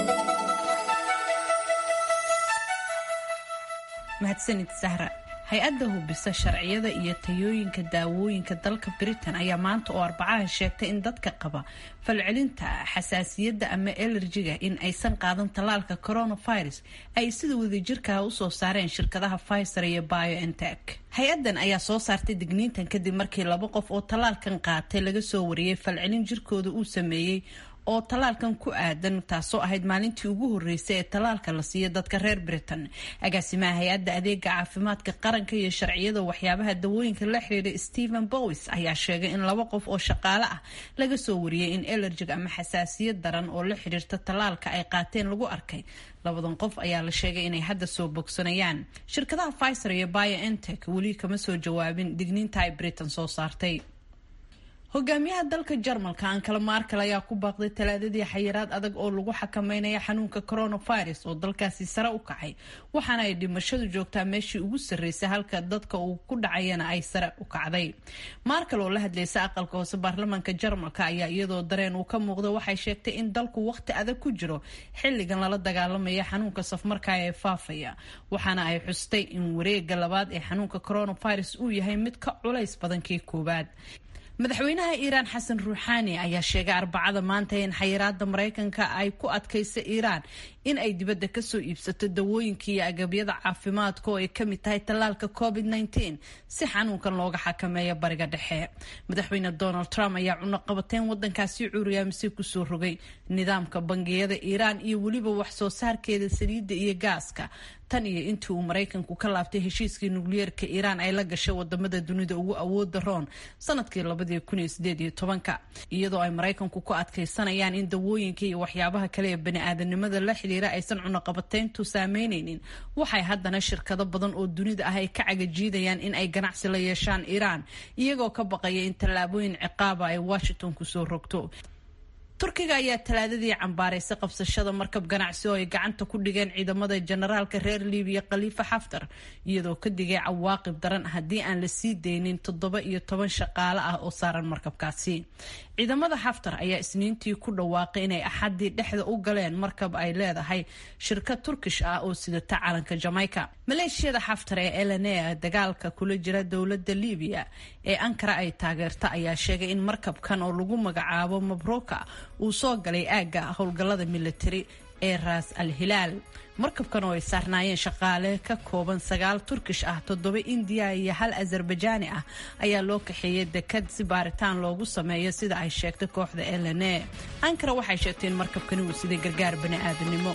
mahadsanid sahra hay-adda hubisa sharciyada iyo tayooyinka daawooyinka dalka britain ayaa maanta oo arbacaha sheegtay in dadka qaba falcelinta xasaasiyadda ama elerjiga in aysan qaadan tallaalka coronavirus ay sida wadajirkaha usoo saareen shirkadaha pfizer iyo biontech hay-addan ayaa soo saartay digniintan kadib markii laba qof oo tallaalkan qaatay laga soo wariyey falcelin jirkooda uu sameeyey oo tallaalkan ku aadan taasoo ahayd maalintii ugu horreysay ee tallaalka la siiya dadka reer britain agaasimaha hay-adda adeega caafimaadka qaranka iyo sharciyada waxyaabaha dawooyinka la xiriira stephen bowis ayaa sheegay in laba qof oo shaqaale ah laga soo wariyey in elerjig ama xasaasiyad daran oo la xiriirta tallaalka ay qaateen lagu arkay labadan qof ayaa la sheegay inay hadda soo bogsanayaan shirkadaha pfizer iyo biontech weli kama soo jawaabin digniinta ay britain soo saartay hogaamiyaha dalka jarmalka ankala markel ayaa ku baaqday talaadadii xayiraad adag oo lagu xakameynaya xanuunka coronavirus oo dalkaasi sare u kacay waxaana ay dhimashadu joogtaa meeshii ugu sarreysay halka dadka uu ku dhacayana ay sare u kacday markel oo la hadlaysa aqalka hoose baarlamaanka jarmalka ayaa iyadoo dareen uu ka muuqda waxay sheegtay in dalku waqti adag ku jiro xilligan lala dagaalamaya xanuunka safmarka ee faafaya waxaana ay xustay in wareega labaad ee xanuunka coronavirus uu yahay mid ka culays badan kii koowaad madaxweynaha iiraan xasan ruuxaani ayaa sheegay arbacada maanta in xayiraada maraykanka ay ku adkaysa iiraan in ay dibadda kasoo iibsato dawooyinka iyo agabyada caafimaadka oo ay kamid tahay tallaalka covid -19 si xanuunkan looga xakameeyo bariga dhexe madaxweyne donald trump ayaa cunaqabateyn wadankaasi cuuriyaamisay kusoo rogay nidaamka bangiyada iiraan iyo weliba wax soo saarkeeda saliidda iyo gaaska tan iyo intii uu maraykanku ka laabtay heshiiskii nukliyeerka iiraan ay la gashay wadamada dunida ugu awooda roon sanadkii labadii kun iyo sideed iyo tobanka iyadoo ay maraykanku ku adkaysanayaan in dawooyinka iyo waxyaabaha kale ee bani-aadanimada la xidhiira aysan cunaqabateyntu saameyneynin waxay haddana shirkado badan oo dunida ah ay ka cagajiidayaan in ay ganacsi la yeeshaan iiraan iyagoo ka baqaya in tallaabooyin ciqaaba ay washington kusoo rogto turkiga ayaa talaadadii cambaaraysay qabsashada markab ganacsi oo ay gacanta ku dhigeen ciidamada generaalka reer libiya khaliifa xaftar iyadoo ka digay cawaaqib daran haddii aan la sii deynin toddoba iyo toban shaqaale ah oo saaran markabkaasi ciidamada xaftar ayaa isniintii ku dhawaaqay inay axadii dhexda u galeen markab ay leedahay shirkad turkish ah oo sidata calanka jamaica maleeshiyada xaftar ee elena dagaalka kula jira dowlada libiya ee ankara ay taageerta ayaa sheegay in markabkan oo lagu magacaabo mabruka uu soo galay aagga howlgallada militari ee raas al hilaal markabkan oo ay saarnaayeen shaqaale ka kooban sagaal turkish ah toddoba indiya iyo hal azerbajaani ah ayaa loo kaxeeyey dekad si baaritaan loogu sameeyo sida ay sheegtay kooxda elene ankara waxay sheegtay in markabkani uu siday gargaar bani-aadanimo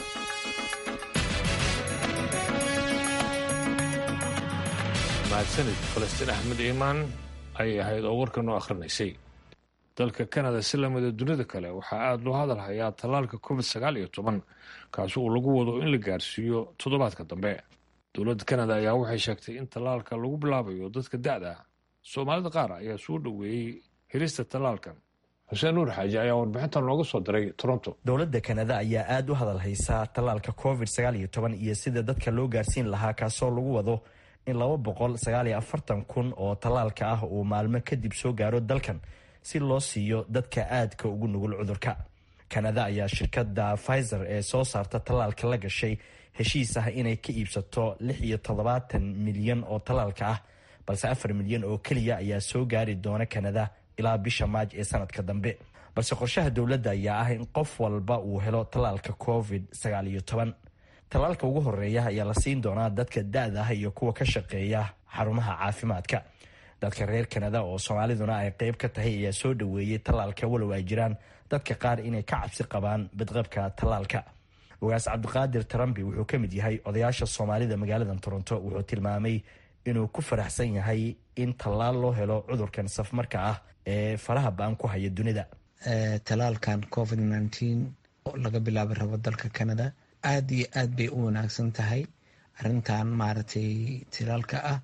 mahadsanid falastiin axmed iimaan ayay ahayd oo warkan oo akhrinaysay dalka kanada si lamida dunida kale waxaa aada loo hadal hayaa tallaalka covid sagaal iyo toban kaasi uu lagu wado in la gaarsiiyo toddobaadka dambe dowladda kanada ayaa waxay sheegtay in tallaalka lagu bilaabayo dadka da-da soomaalida qaar ayaa soo dhoweeyey helista tallaalkan xuseen nuur xaaji ayaa warbixintan nooga soo diray toronto dowladda kanada ayaa aada u hadal haysaa tallaalka covid sagaal iyo toban iyo sida dadka loo gaarsiin lahaa kaasoo lagu wado in laba boqol sagaal iyo afartan kun oo tallaalka ah uu maalmo kadib soo gaaro dalkan si loo siiyo dadka aadka ugu nugul cudurka kanada ayaa shirkadda pfizer ee soo saarta tallaalka la gashay heshiis ah inay ka iibsato lix iyo toddobaatan milyan oo tallaalka ah balse afar milyan oo keliya ayaa soo gaari doona kanada ilaa bisha maaj ee sanadka dambe balse qorshaha dowladda ayaa ah in qof walba uu helo tallaalka covid sagaal iyo toban tallaalka ugu horeeya ayaa la siin doonaa dadka da-da ah iyo kuwa ka shaqeeya xarumaha caafimaadka dadka reer kanada oo soomaaliduna ay qeyb ka tahay ayaa soo dhoweeyey tallaalka walow ay jiraan dadka qaar inay ka cabsi qabaan badqabka tallaalka ogaas cabdiqaadir tarambi wuxuu ka mid yahay odayaasha soomaalida magaalada toronto wuxuu tilmaamay inuu ku faraxsan yahay in tallaal loo helo cudurkan safmarka ah ee faraha ba-an ku haya dunida talaalkan covid nneteen laga bilaabi rabo dalka canada aada iyo aad bay u wanaagsan tahay arrintan maaragtay talaalka ah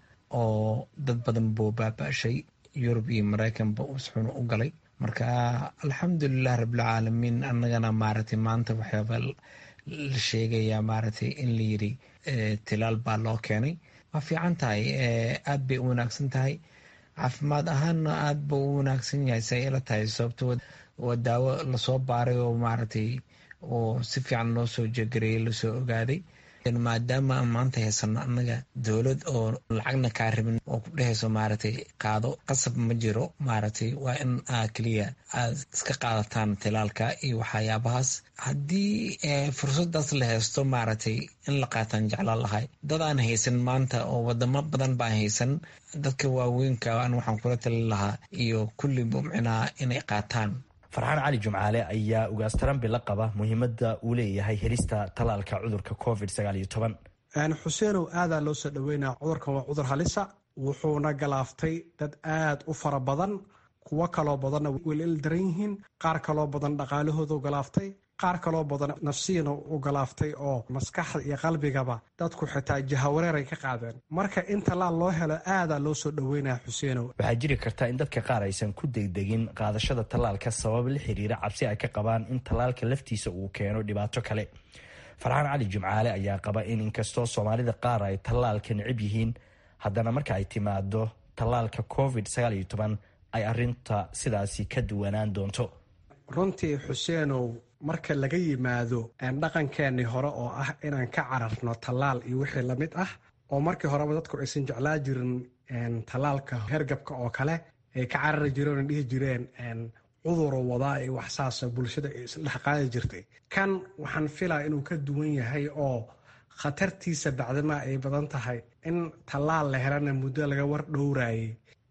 oo dad badan buu baaba-shay yurub iyo mareykanba usxuna u galay marka alxamdulilah rabbilcaalamiin annagana maaragtay maanta waxyaaba la sheegayaa maaragtay in la yiri tilaal baa loo keenay waa fiican tahay aada bay u wanaagsan tahay caafimaad ahaanna aada buu u wanaagsan yahay say ila tahay sababto waa daawo lasoo baaray oo maaragtay oo si fiican loo soo jegareeyay lasoo ogaaday maadaama aan maanta haysano annaga dowlad oo lacagna kaa rabin oo ku dhehayso maaragtay qaado qasab ma jiro maaragtay waa in aa keliya aad iska qaadataan tilaalka iyo waxyaabahaas haddii fursadaas la haysto maaragtay in la qaataan jeclaan lahay dad aan haysan maanta oo wadamo badan baan haysan dadka waaweynka an waxaan kula talin lahaa iyo kulli mumcinaa inay qaataan farxaan cali jumcaale ayaa ugaas tarambi la qaba muhiimadda uu leeyahay helista tallaalka cudurka covid sagaal iyo toban xuseenow aadaa loo soo dhaweynaa cudurkan waa cudur halisa wuxuuna galaaftay dad aad u fara badan kuwo kaloo badanna weli il daran yihiin qaar kaloo badan dhaqaalahoodu galaaftay qaar kaloo badan nafsiyana u galaaftay oo maskaxda iyo qalbigaba dadku xitaa jahawareeray ka qaadeen marka in tallaal loo helo aadaa loo soo dhaweynaya xuseenow waxaa jiri karta in dadka qaar aysan ku degdegin qaadashada tallaalka sabab la xiriira cabsi ay ka qabaan in tallaalka laftiisa uu keeno dhibaato kale farxaan cali jimcaale ayaa qaba in inkastoo soomaalida qaar ay tallaalka necib yihiin haddana marka ay timaado tallaalka covid sagaal iyo toban ay arinta sidaasi ka duwanaan doonto runtii xuseenow marka laga yimaado dhaqankeenii hore oo ah inaan ka cararno tallaal iyo wixii lamid ah oo markii horeba dadku aysan jeclaa jirin tallaalka hergabka oo kale ay ka carari jireen o dhihi jireen cuduro wadaa iyo waxsaasa bulshada ay isdhex qaadi jirtay kan waxaan filaa inuu ka duwan yahay oo khatartiisa bacdama ay badan tahay in tallaal la helana muddo laga war dhowraayay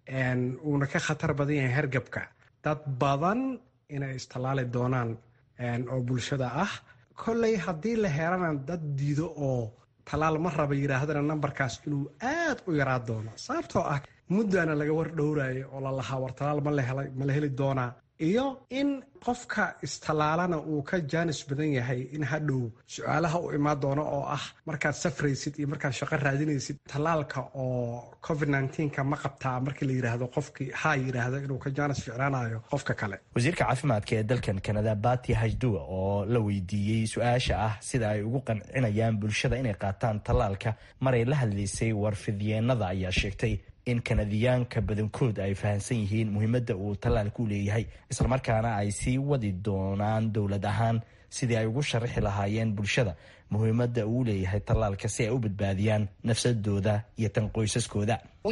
uuna ka khatar badan yahay hergabka dad badan inay istallaali doonaan oo bulshada ah kolley haddii la helana dad diido oo tallaal ma raba yidhaahdana nambarkaas inuu aad u yaraa doono sababtoo ah muddaana laga war dhowraayo oo la lahaa war tallaal ma la heli doonaa iyo in qofka istallaalana uu ka jaanis badan yahay in hadhow su-aalaha u imaan doono oo ah markaad safraysid iyo markaad shaqo raadinaysid tallaalka oo covid nka ma qabtaa markii la yidhaahdo qofkii haa yidhaahdo inuu ka jaanis ficnaanayo qofka kale wasiirka caafimaadka ee dalkan kanada bati hajduwa oo la weydiiyey su-aasha ah sida ay ugu qancinayaan bulshada inay qaataan tallaalka maray la hadlaysay warfidyeenada ayaa sheegtay in kanadiyaanka badankood ay fahamsan yihiin muhiimadda uu tallaalku leeyahay islamarkaana ay sii wadi doonaan dowlad ahaan sidii ay ugu sharaxi lahaayeen bulshada muhiimadda uu leeyahay tallaalka si ay u badbaadiyaan nafsadooda iyo tan qoysaskooda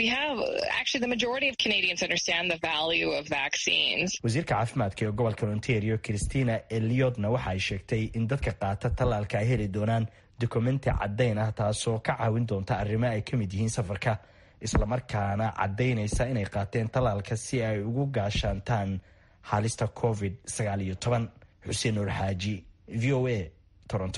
wasiirka caafimaadka ee gobolka ontario christina eliotna waxa ay sheegtay in dadka qaata tallaalka ay heli doonaan dokumenti caddayn ah taasoo ka caawin doonta arrimo ay ka mid yihiin safarka islamarkaana caddaynaysa inay qaateen tallaalka si ay ugu gaashaantaan halista covid sagaal iyo toban xuseen nuur xaaji v o a toronto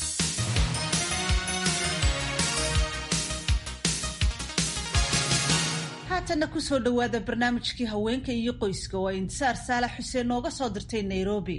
haatanna kusoo dhowaada barnaamijkii haweenka iyo qoyska oo intisaar saalax xuseen nooga soo dirtay nairobi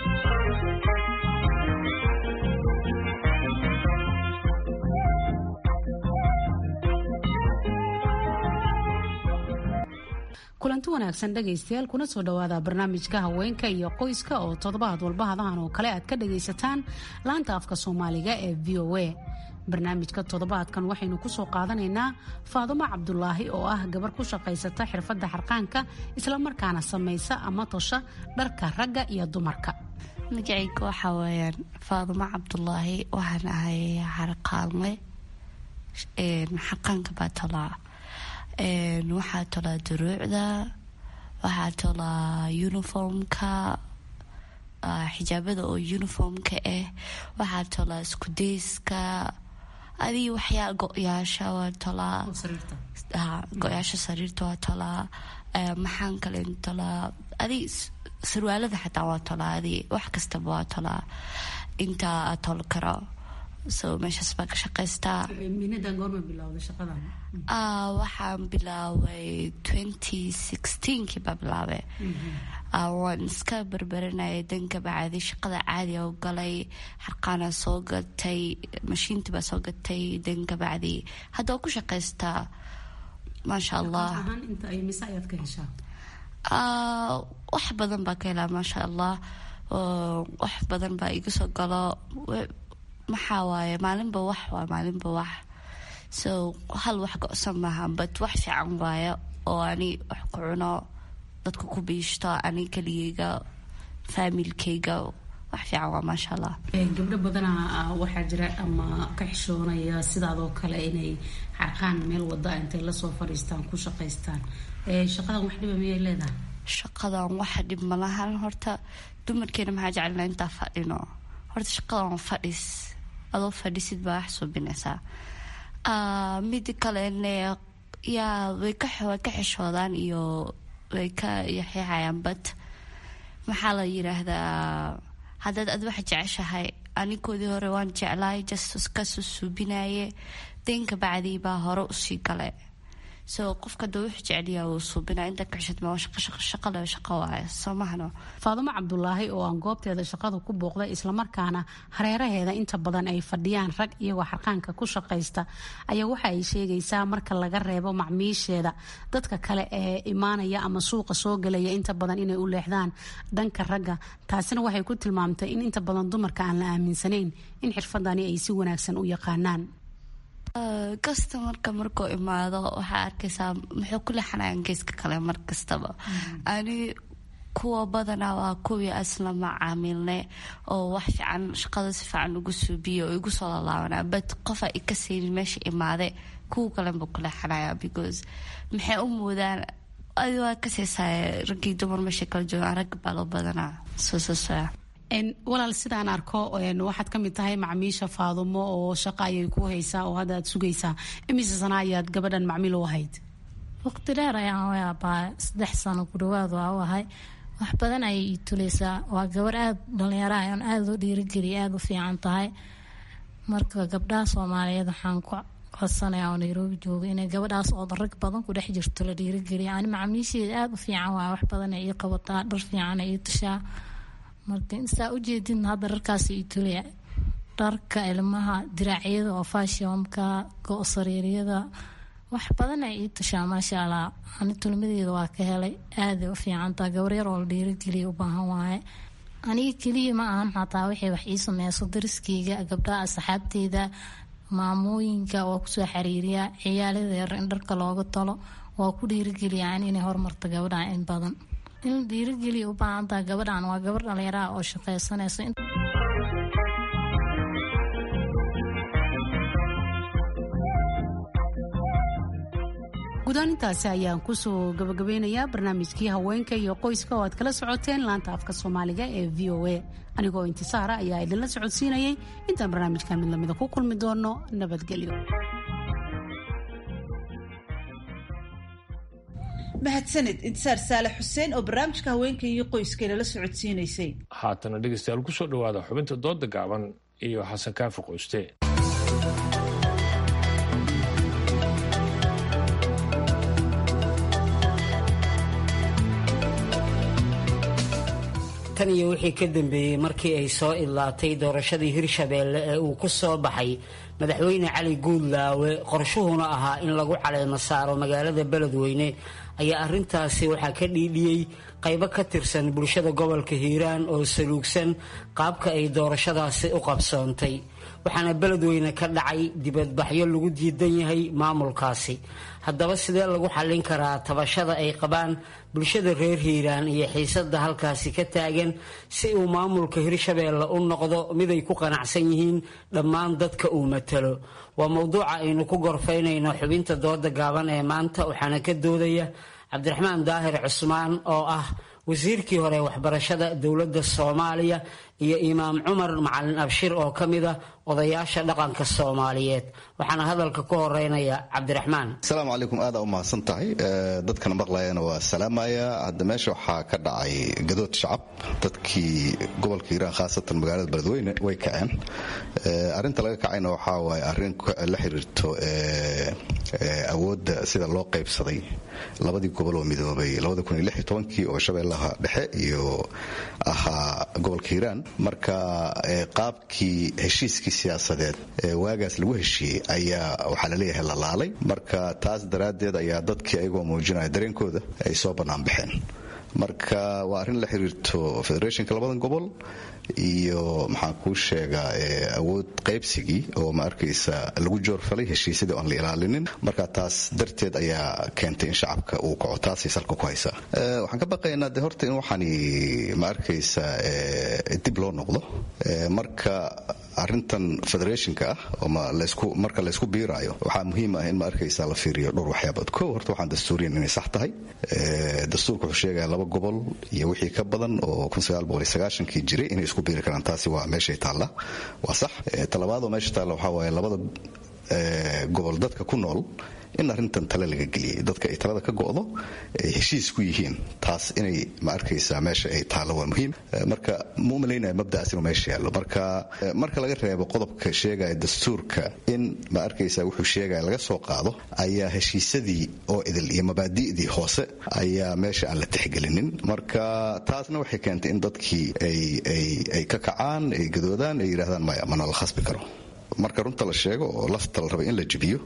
kulanti wanaagsan dhegaystayaal kuna soo dhowaada barnaamijka haweenka iyo qoyska oo toddobaad walba hadahan oo kale aad ka dhagaysataan laanta afka soomaaliga ee v o a barnaamijka toddobaadkan waxaynu kusoo qaadanaynaa faadumo cabdulaahi oo ah gabar ku shaqaysata xirfadda xarqaanka islamarkaana samaysa ama tosha dharka ragga iyo dumarka magacayga waxaa weeyaan faadumo cabdulaahi waxaan ahay xarqaanle xaqaanka baa tolaa waxaa tolaa duruucda waxaa tolaa uniformka xijaabada oo uniformka ah waxaa tolaa iskudeyska adii waxyaa go-yaasha waa tolaa go-yaasha sariirta waa tolaa maxaan kale tolaa adii sarwaalada xataa waa tolaa adii wax kastaba waa tolaa intaa a tol karo so meeshaas baa ka shaqaystaa waxaan bilaabay twenty sixteenkii baa bilaabay waan iska berberanayay danka bacdi shaqada caadiga u galay xarqaana soo gatay mashiintii baa soo gatay danka bacdi hadda waa ku shaqaystaa maasha allah wax badan baa ka helaa maasha allah wax badan baa iga soo galo maxaa waaye maalinba wax waa maalinba wax so hal wax go-san maaha but wax fiican waaye oo ani wax ku cuno dadka ku biishto ani keligeyga faamilkeyga wax fiican waa maasha allah gabdho badanaa waxaa jira ama ka xishoonaya sidaadoo kale inay xarqaan meel wada intay lasoo fadhiistaan ku shaqaystaan shaqadan wax dhiba miyay leedahay shaqadan waxa dhib malahan horta dumarkeena maxaa jecelnaa intaa fadhino horta shaqadan fadhis adoo fadhisid baa wax suubinaysaa mid kalene yaa way ka way ka xishoodaan iyo way ka yaxyaxayaan but maxaa la yiraahdaa haddaad ad wax jeceshahay anikoodii hore waan jeclaay just kasoo suubinaye deenka bacdii baa hore usii gale so qofka da wuxuu jeceliyaa uu suubinaa inta ka xishad ma shaqa le shaqo waaye soo mahano faadumo cabdulaahi oo aan goobteeda shaqada ku booqday islamarkaana hareeraheeda inta badan ay fadhiyaan rag iyagoo xarqaanka ku shaqaysta ayaa waxa ay sheegaysaa marka laga reebo macmiisheeda dadka kale ee imaanaya ama suuqa soo gelaya inta badan inay u leexdaan dhanka ragga taasina waxay ku tilmaamtay in inta badan dumarka aan la aaminsanayn in xirfadani ay si wanaagsan u yaqaanaan kastamarka markuu imaado waxaa arkaysaa muxuu ku leexanayaan geeska kale mar kastaba ani kuwa badanaa waa kuwii asla macaamilne oo wax fiican shaqada si fiican ugu suubiya oo igu soo lalaabana but qofa ika saynin meesha imaade kuwa kalenba ku leexanaya because maxay u moodaan adi waa kaseysaa raggii dumar meesha kala joogaan ragga baa loo badanaa soo soo soca walaal sidaan arko waxaad ka mid tahay macmiisha faadumo oo shaqo ayay ku haysaa oo hadda aad sugaysaa imise sana ayaad gabadhan macmiil u ahayd waqti dheer ayaan u aabaa saddex sano ku dhawaad waa u ahay wax badan ayay ii tuleysaa waa gabar aada dhalinyaro aan aada u dhiirigeliya aada u fiican tahay marka gabdhaha soomaaliyeed waxaan ku codsanaya oo nairobi jooga inay gabadhaas oo rag badan ku dhex jirto la dhiirigeliya ani macmiisheeda aada u fiican waa wax badan ay ii qabataa dhar fiican ay ii tashaa marka saa ujeedin hadda dharkaas itulya dharka ilmaha diraacyada oo fashionka go-sariiryada wax badan ay ii tashaa maasha allah ani tulmadeeda waa ka helay aaday u fiicantaa gabaryar oo la dhiirigeliya u baahan waaye aniga keliya ma ahan xataa waxay wax ii sameyso dariskeyga gabdhaha asxaabteyda maamooyinka waa kusoo xiriiriya ciyaalada yar in dharka looga talo waa ku dhiirigeliya inay horumarto gabadha in badan in dhiirigeliya u baahantaha gabadhan waa gabar dhalinyaraha oo shaqaysanayso guudaan intaasi ayaan kusoo gabagabeynayaa barnaamijkii haweenka iyo qoyska oo aad kala socoteen laanta afka soomaaliga ee v o a anigoo intisaara ayaa idinla socodsiinayay intaan barnaamijka mid lamida ku kulmi doono nabadgelyo mahadsanid intisaar saale xuseen oo barnaamijka haweenka iyo qoyskeena la socodsiinaysay haatana dhegeystayaal kusoo dhawaada xubinta dooda gaaban iyo xasan kaafi qoyste tan iyo wixii ka dambeeyey markii ay soo idlaatay doorashadii hirshabeelle ee uu ku soo baxay madaxweyne cali guudlaawe qorshuhuna ahaa in lagu caleemo saaro magaalada beledweyne ayaa arrintaasi waxaa ka dhiidhiyey qaybo ka tirsan bulshada gobolka hiiraan oo saluugsan qaabka ay doorashadaasi u qabsoontay waxaana beledweyne ka dhacay dibadbaxyo lagu diidan yahay maamulkaasi haddaba sidee lagu xallin karaa tabashada ay qabaan bulshada reer hiiraan iyo xiisada halkaasi ka taagan si uu maamulka hirshabeelle u noqdo miday ku qanacsan yihiin dhammaan dadka uu matalo waa mowduuca aynu ku gorfaynayno xubinta dooda gaaban ee maanta waxaana ka doodaya cabdiraxmaan daahir cusmaan oo ah wasiirkii hore waxbarashada dowladda soomaaliya iyo imaam cumar macalin abshir oo ka mid ah odayaasha dhaqanka soomaaliyeed waxaana hadalka ku horeynaya cabdiraxmaan asalaamu calaykum aada u mahadsan tahay dadkana maqlayana waa salaamaya hadda meesha waxaa ka dhacay gadood shacab dadkii gobolka hiiraan khaasatan magaalada beledweyne way kaceen arinta laga kacayna waxaa waaye arrin la xiriirto awoodda sida loo qaybsaday labadii gobol oo midoobay kii oo shabeellaha dhexe iyo ahaa gobolka hiiraan marka qaabkii heshiiskii siyaasadeed ee waagaas lagu heshiiyey ayaa waxaa laleeyahay lalaalay marka taas daraaddeed ayaa dadkii ayagoo muujinaya dareenkooda ay soo bannaan baxeen marka waa arrin la xiriirto federationka labadan gobol iyo maxaan kuu sheegaa awood qaybsigii oo ma arkaysa lagu joorfalay heshiisyadii aan la ilaalinin marka taas darteed ayaa keentay in shacabka uu kaco taasay salka ku haysaa waxaan ka baqaynaa de horta in waxaani ma arkaysa dib loo noqdo marka arintan federationka ah oo marka laysku biiraayo waxaa muhiim ah in ma arkaysa la fiiriyo dhowr waxyaabood ko horta waxaan dastuuriyan inay sax tahay dastuurka wuxuu sheegaya laba gobol iyo wixii ka badan oo kii jiray inay isku biiri karaan taasi waa meeshay taalla waa sax talabaadoo meesha taalla waxaa waaye labada gobol dadka ku nool in arrintan tale laga geliyay dadka ay talada ka go'do ay heshiis ku yihiin taas inay ma arkaysaa meesha ay taallo waa muhiim marka ma u malaynaya mabda'aas inuu meesha yaallo marka marka laga reebo qodobka sheegaya dastuurka in ma arkaysaa wuxuu sheegaya laga soo qaado ayaa heshiisyadii oo idil iyo mabaadi'dii hoose ayaa meesha aan la tixgelinin marka taasna waxay keentay in dadkii ay ka kacaan ay gadoodaan ay yidhahdaan maya mana la khasbi karo marka runta la sheego oo lafta la raba in la jibiyo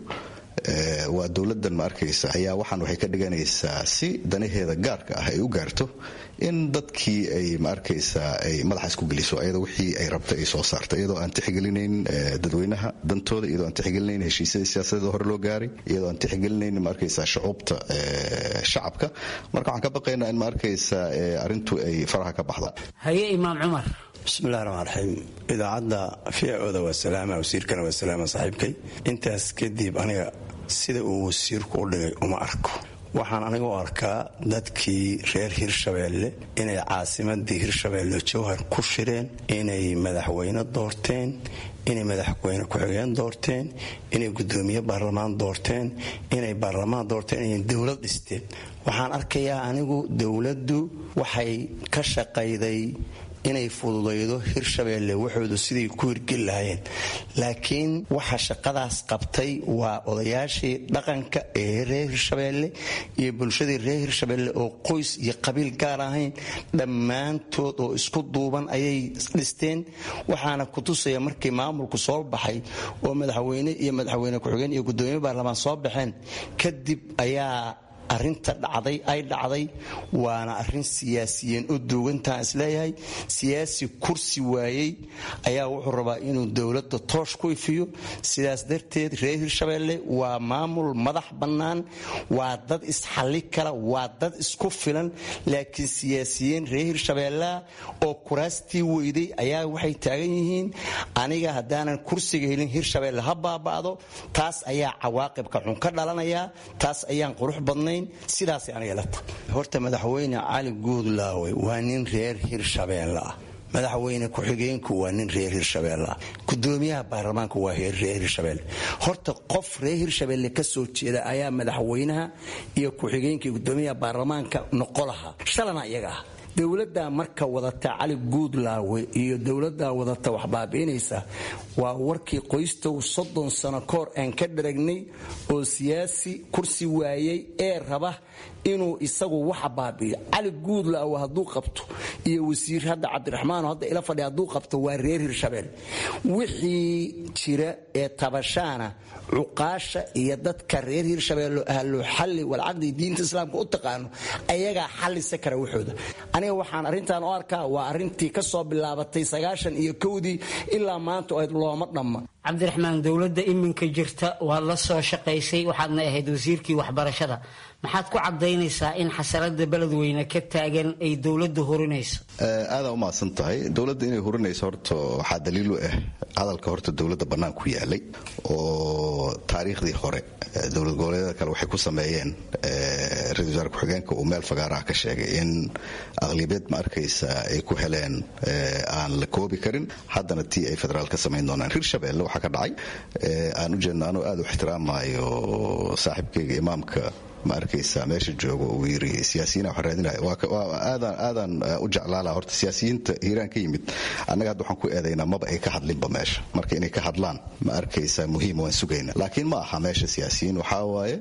waa dowladan ma arkaysa ayaa waxaan waxay ka dhiganaysaa si danaheeda gaarka ah ay u gaarto in dadkii ay ma arkaysaa ay madaxa isku geliso ayadoo wixii ay rabta ay soo saarta iyadoo aan tixgelinayn dadweynaha dantooda iyadoo aan tixgelinayn heshiisyadii siyaasadeeda hore loo gaaray iyadoo aan tixgelinayn ma arkaysaa shucuubta shacabka marka waxaan ka baqaynaa in ma arkaysaa arrintu ay faraha ka baxdo haye imaam cumar bismillahi raxmaan raxiim idaacadda fiicooda waa salaama wasiirkana waa salaama saaxiibkay intaas kadib aniga sida uu wasiirku u dhigay uma arko waxaan aniga u arkaa dadkii reer hirshabeelle inay caasimadii hirshabeelle jowhar ku shireen inay madaxweyne doorteen inay madaxweyne ku-xigeen doorteen inay gudoomiye baarlamaan doorteen inay baarlamaan doorteen inay dowlad dhisteen waxaan arkayaa anigu dowladdu waxay ka shaqayday inay fududaydo hirshabeelle waxoodu siday ku hirgeli lahaayeen laakiin waxa shaqadaas qabtay waa odayaashii dhaqanka ee reer hirshabeelle iyo bulshadii reer hirshabeelle oo qoys iyo qabiil gaar ahayn dhammaantood oo isku duuban ayay dhisteen waxaana kutusaya markii maamulku soo baxay oo madaxweyne iyo madaxweyne ku-xigeen iyo gudoomiye baarlamaan soo baxeen kadib ayaa arinta dhacday ay dhacday waana arin siyaasiyiin u duugantaan isleeyahay siyaasi kursi waayey ayaa wuxuu rabaa inuu dowladda toosh ku ifiyo sidaas darteed reer hirshabeelle waa maamul madax bannaan waa dad isxalli kara waa dad isku filan laakiin siyaasiyiin reer hirshabeellea oo kuraastii weyday ayaa waxay taagan yihiin aniga haddaanan kursiga helin hirshabeelle ha baaba'do taas ayaa cawaaqibka xun ka dhalanaya taas ayaan qurux badnayn horta madaxweyne cali guudlaawe waa nin reer hirshabeelle ah madaxweyne ku-xigeenku waa nin reer hirshabeelle ah gudoomiyaha baarlamaanka waa reer hirshabeelle horta qof reer hirshabeelle ka soo jeeda ayaa madaxweynaha iyo ku-xigeenkii gudoomiyaha baarlamaanka noqo lahaa shalana iyaga ah dowladdaa marka wadata cali guudlaawe iyo dowladdaa wadata wax baabi'inaysa waa warkii qoystow soddon sano kahor aan ka dharagnay oo siyaasi kursi waayey ee raba inuu isagu waxa baabi'iyo cali guudlaawe hadduu qabto iyo wasiir hadda cabdiraxmaano hadda ila fadhi hadduu qabto waa reer hirshabelle wixii jira ee tabashaana cuqaasha iyo dadka reer hirshabeelle ahlu xalli walcaqdi diinta islaamka u taqaano ayagaa xallisa kara waxooda aniga waxaan arrintan u arkaa waa arrintii ka soo bilaabatay sagaashan iyo kowdii ilaa maanta oo looma dhamma cabdiraxmaan dowladda iminka jirta waad la soo shaqaysay waxaadna ahayd wasiirkii waxbarashada maxaad ku cadaynaysaa in xasaradda beledweyne ka taagan ay dowladda hurinayso aadaa umahadsan tahay dowladda inay hurinayso horta waxaa daliil u ah hadalka horta dowladda bannaan ku yaalay oo taariikhdii hore dowlad goboleedyada kale waxay ku sameeyeen ra-isul wasaare ku-xigeenka uu meel fagaaraha ka sheegay in aqlibeed ma arkaysa ay ku heleen aan la koobi karin haddana tii ay federaal ka samayn doonaan hirshabelle waxaa ka dhacay aan u jeedno anuu aad u ixtiraamayo saaxiibkayga imaamka ma arkaysa meesha joogo uu yiri siyaasiyiina waxaan raadinaya aadaan aadaan u jeclaala horta siyaasiyiinta hiiraan ka yimid annaga hadda waxaan ku eedaynaa maba ay ka hadlinba meesha marka inay ka hadlaan ma arkaysa muhiim waan sugayna laakiin ma aha meesha siyaasiyiin waxaa waaye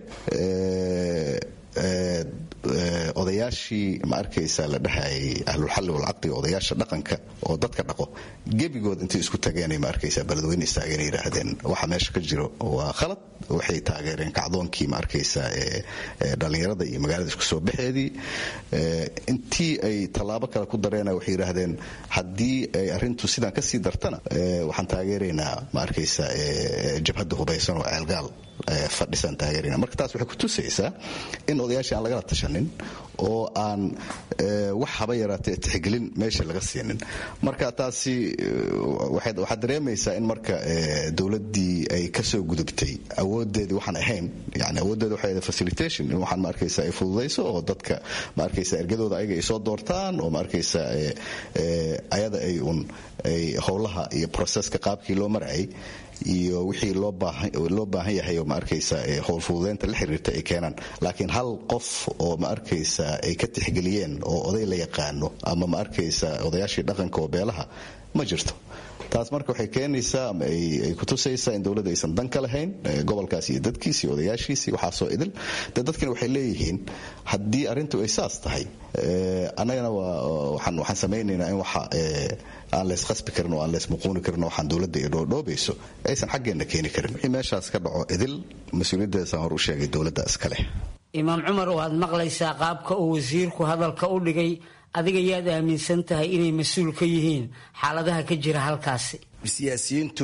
odayaashii ma arkaysa la dhahayay ahlulxalli walcaqdi odayaasha dhaqanka oo dadka dhaqo gebigood intay isku tageenay ma arkaysa beledweyne istaageen yidhaahdeen waxa meesha ka jiro waa khalad waxay taageereen kacdoonkii ma arkaysa ee dhallinyarada iyo magaalada isku soo baxeedii intii ay tallaabo kale ku dareena waxay yidhaahdeen haddii ay arrintu sidaan ka sii dartana waxaan taageeraynaa ma arkaysa jabhadda hubaysan oo ceelgaal fadhisan taageerayna marka taas waxay ku tusaysaa in odayaashii aan lagala tashanin oo aan wax haba yaraatee tixgelin meesha laga siinin marka taasi waxaad dareemaysaa in marka dowladdii ay kasoo gudubtay awoodeedii waxaan ahayn yani awooddeeda waxay ahayd facilitation in waxaan ma arkaysa ay fududayso oo dadka ma arkaysa ergadooda ayaga ay soo doortaan oo ma arkaysa ayada ay un ay howlaha iyo processka qaabkii loo marayay iyo wixii loo baahan yahay oo ma arkaysa howlfududeynta la xiriirta ay keenaan laakiin hal qof oo ma arkaysa ay ka tixgeliyeen oo oday la yaqaano ama ma arkaysa odayaashii dhaqanka oo beelaha ma jirto taas marka waxay keenaysaa ama ay kutusaysaa in dowladda aysan dan ka lahayn gobolkaas iyo dadkiisi iyo odayaashiisi waxaasoo idil de dadkina waxay leeyihiin haddii arrintu ay saas tahay annagana waxaan samaynaynaa in waxa aan laysqasbi karin oo aan laysmuquuni karin oo waxaan dowladda ay dhoodhoobayso aysan xaggeenna keeni karin wixii meeshaas ka dhaco idil mas-uuliyaddeesaan hor u sheegay dowladda iska leh imaam cumar waad maqlaysaa qaabka uu wasiirku hadalka u dhigay adiga yaad aaminsan tahay inay mas-uul ka yihiin xaaladaha ka jira halkaasi siyaasiyiintu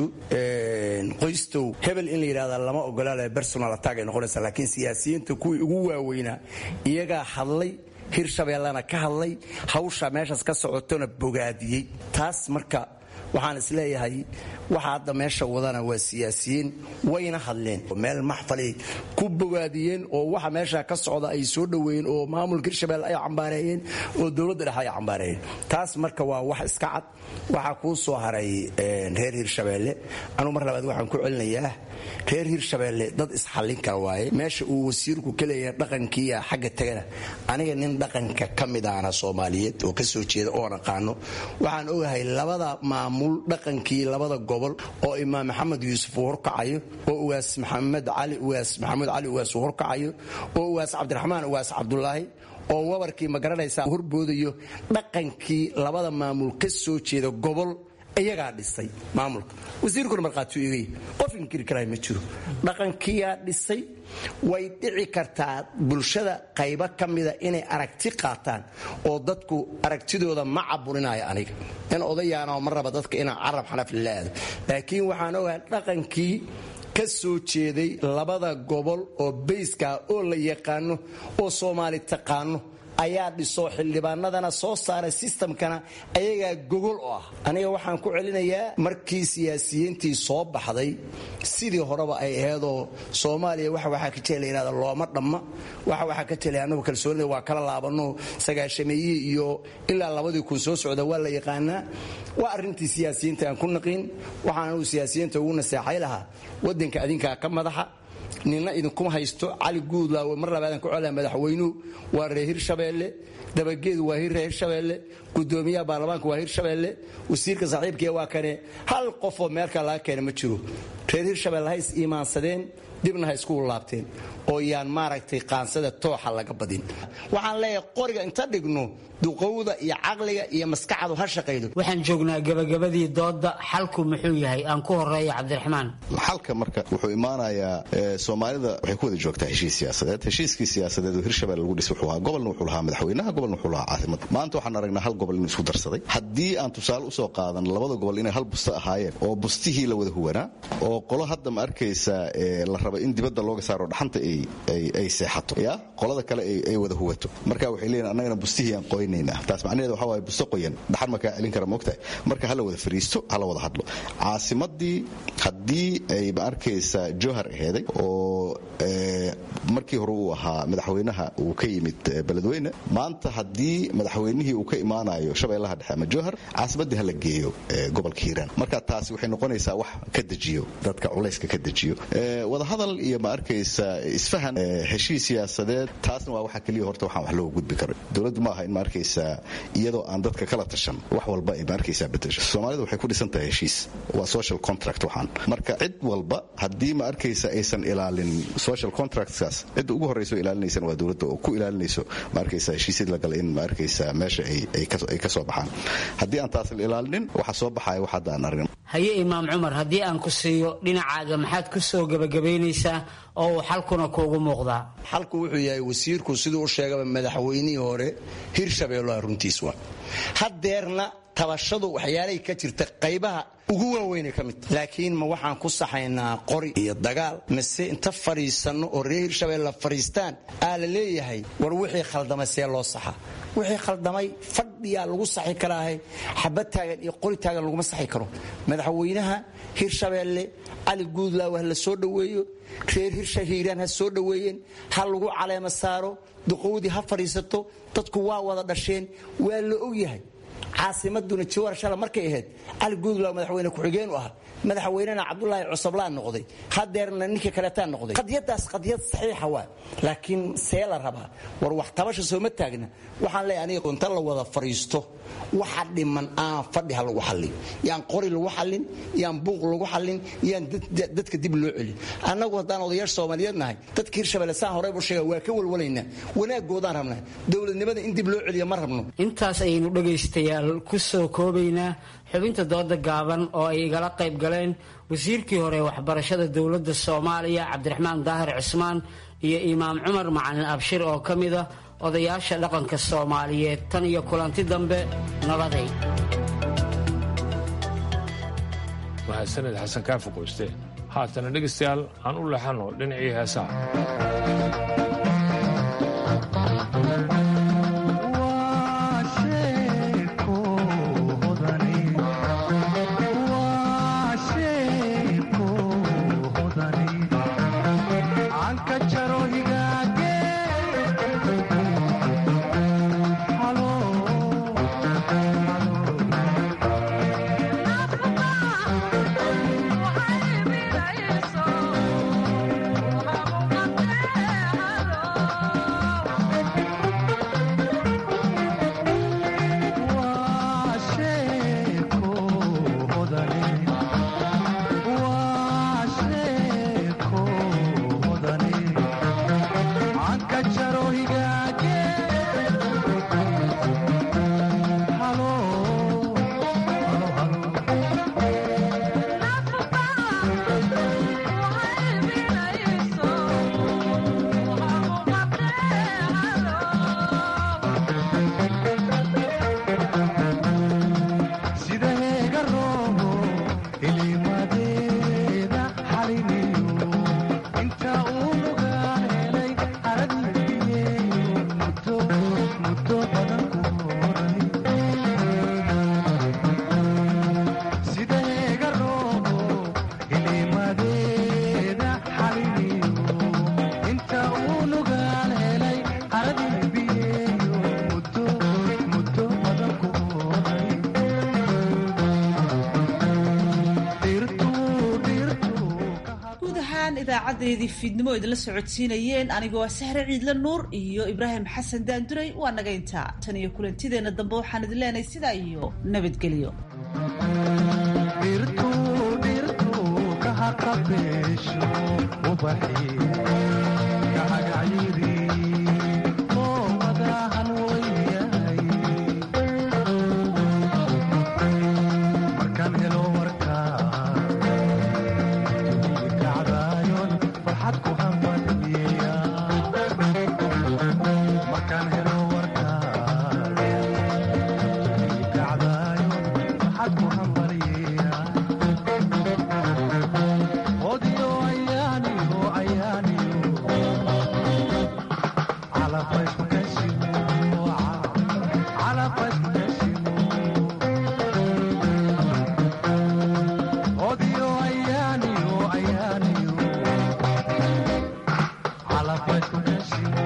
qoystow hebel in la yidhahda lama ogolaale personal attack ay noqonaysa laakiin siyaasiyiinta kuwii ugu waaweynaa iyagaa hadlay hirshabeellana ka hadlay hawsha meeshaas ka socotona bogaadiyey taas marka waxaan isleeyahay waxa hadda meesha wadana waa siyaasiyiin wayna hadleen meel maxfalay ku bogaadiyeen oo waxa meesha ka socda ay soo dhoweeyeen oo maamulka hirshabelle ay cambaareeyeen oo dowladda dhexe ay cambaareeyeen taas marka waa wax iska cad waxaa kuu soo haray reer hirshabelle anuu mar labaad waxaan ku celinayaa reer hirshabelle dad isxallin kara waaye meesha uu wasiirku ka leeyahay dhaqankiiya xagga tagana aniga nin dhaqanka ka mid ahna soomaaliyeed oo ka soo jeeda oon aqaano waxaan ogahay labada maamul dhaqankii labada gobol oo imaam maxamed yuusuf uu horkacayo oo ugaas maxamed cali ugaas maxamuud cali ugaas uu horkacayo oo ugaas cabdiraxmaan ugaas cabdulaahi oo wabarkii ma garanaysaa horboodayo dhaqankii labada maamul ka soo jeeda gobol iyagaa dhisay maamulka wasiirkuna markhaati igay qof inkiri karaa ma jiro dhaqankiyaa dhisay way dhici kartaa bulshada qaybo ka mida inay aragti qaataan oo dadku aragtidooda ma caburinayo aniga in odayaana ma raba dadka inaan carab xanafli la aado laakiin waxaan ogahay dhaqankii ka soo jeeday labada gobol oo bayskaa oo la yaqaano oo soomaali taqaano ayaa dhiso xildhibaanadana soo saaray sistamkana ayagaa gogol oo ah aniga waxaan ku celinayaa markii siyaasiyiintii soo baxday sidii horeba ay aheedoo soomaaliya waxa waxaa ka jela yihahda looma dhamma waxa waxaa ka jelay annagu kalsoonida waa kala laabano sagaashameeyihii iyo ilaa labadii kun soo socda waa la yaqaanaa waa arrintii siyaasiyiinta aan ku naqiin waxaan anugu siyaasiyiinta ugu naseexay lahaa wadanka adinkaa ka madaxa nina idinkuma haysto cali guudlaawe mar labaadan ku colaa madaxweynuhu waa reer hirshabeelle dabageedu waa reer hirshabeelle gudoomiyaha baarlamaanka waa hirshabeelle wasiirka saaxiibkee waa kane hal qofoo meelkaa laga keena ma jiro reer hirshabelle ha is iimaansadeen dibna ha isku laabteen oo yaan maaragtay qaansada tooxa laga badin waxaan leeyahay qoriga inta dhigno duqowda iyo caqliga iyo maskaxdu ha shaqaydo waxaan joognaa gabagabadii dooda xalku muxuu yahay aan ku horeeya cabdiraxmaan xalka marka wuxuu imaanayaa soomaalida waxay ku wada joogtaa heshiis siyaasadeed heshiiskii siyaasadeed oo hirshabelle lagu dhis wuxuu ahaa gobolna wuxuu lahaa madaxweynaha gobolna wuxuu lahaa caasimada maanta waxaan aragnaa hal gobol inuu isku darsaday haddii aan tusaale usoo qaadan labada gobol inay hal busto ahaayeen oo bustihii la wada huwanaa oo qolo hadda ma arkaysa la raba in dibadda looga saaro dhaxanta ay seexato ya qolada kale ay wada huwato marka waxay leeyihin annagana bustihii aan qoynaynaa taas macnaheed waxa waaye busto qoyan dhaxan ma kaa celin kara moogtahay marka hala wada fariisto hala wada hadlo caasimadii haddii ay ma arkaysa johar aheeday oo markii hore uu ahaa madaxweynaha uu ka yimid beledweyne maanta haddii madaxweynihii uu ka imaanayo shabeellaha dhexe ama johar caasimadii hala geeyo gobolka hiiraan marka taasi waxay noqonaysaa wax ka dejiyo dadka culayska ka dejiyo wadahadal iyo ma arkaysa isfahan heshiis siyaasadeed taasna waa waxa keliya horta waxaan wax looga gudbi karo dowladdu ma aha in ma arkaysa iyadoo aan dadka kala tashan wax walba ay ma arkaysa bedesho soomaalida waxay ku dhisan tahay heshiis waa social contract waxaan marka cid walba haddii ma arkaysa aysan ilaalin social contractskaas cidda ugu horreyso ilaalinaysan waa dowladda oo ku ilaalinayso ma arkaysa heshiisyad la gala in ma arkaysa meesha ay ka soo baxaan haddii aan taas la ilaalinin waxa soo baxaya wax hadda aan argin haye imaam cumar haddii aan ku siiyo dhinacaaga maxaad ku soo gebagabaynaysaa oo uu xalkuna kuugu muuqdaa xalku wuxuu yahay wasiirku siduu u sheegaba madaxweynihii hore hirshabeelloa runtiis waa haddeerna tabashadu waxyaalay ka jirta qaybaha ugu waaweynay ka mid laakiin ma waxaan ku saxaynaa qori iyo dagaal mise inta fadhiisanno oo reer hirshabelle fadhiistaan aa la leeyahay war wixii khaldamay see loo saxa wixii khaldamay fadhiyaa lagu saxi karaahe xabad taagan iyo qori taagan laguma saxi karo madaxweynaha hirshabeelle cali guudlaaw ha la soo dhoweeyo reer hirsha hiiraan ha soo dhoweeyeen ha lagu caleema saaro duqowdii ha fadhiisato dadku waa wada dhasheen waa la ogyahay caasimaduna jawaar shala markay ahayd cali guudlaaw madaxweyne ku-xigeen u ahaa madaxweynena cabdulaahi cusablaan noqday hadeerna ninkii kaleetaa noqday qadiyadaas qadiyad saxiixa waa laakiin see la rabaa war wax tabasha sooma taagna waxaan leeyahay aniga inta la wada fadhiisto waxa dhiman aan fadhi ha lagu xallin yaan qori lagu xallin yaan buuq lagu xallin yaan dadka dib loo celin annagu haddaan odayaasha soomaaliyeed nahay dadka hirshabelle saan horeybu sheega waa ka walwalaynaa wanaagoodaan rabnaa dowladnimada in dib loo celiyo ma rabno intaas ayaynu dhegaystayaal ku soo koobaynaa xubinta dooda gaaban oo ay igala qayb galeen wasiirkii hore waxbarashada dowladda soomaaliya cabdiraxmaan daahir cismaan iyo imaam cumar macalin abshir oo ka mid ah odayaasha dhaqanka soomaaliyeed tan iyo kulanti dambe nabaday mahadsaned xasan kaafi qoyste haatana dhegaystayaal aan u leexanno dhinacii heesaha idaacadeedii fiidnimo idinla socodsiinayeen anigoo sahre ciidle nuur iyo ibraahim xasan daanduray waa naga intaa tan iyo kulantideenna dambe waxaan idin leenahay sidaa iyo nabadgelyo Calafaz com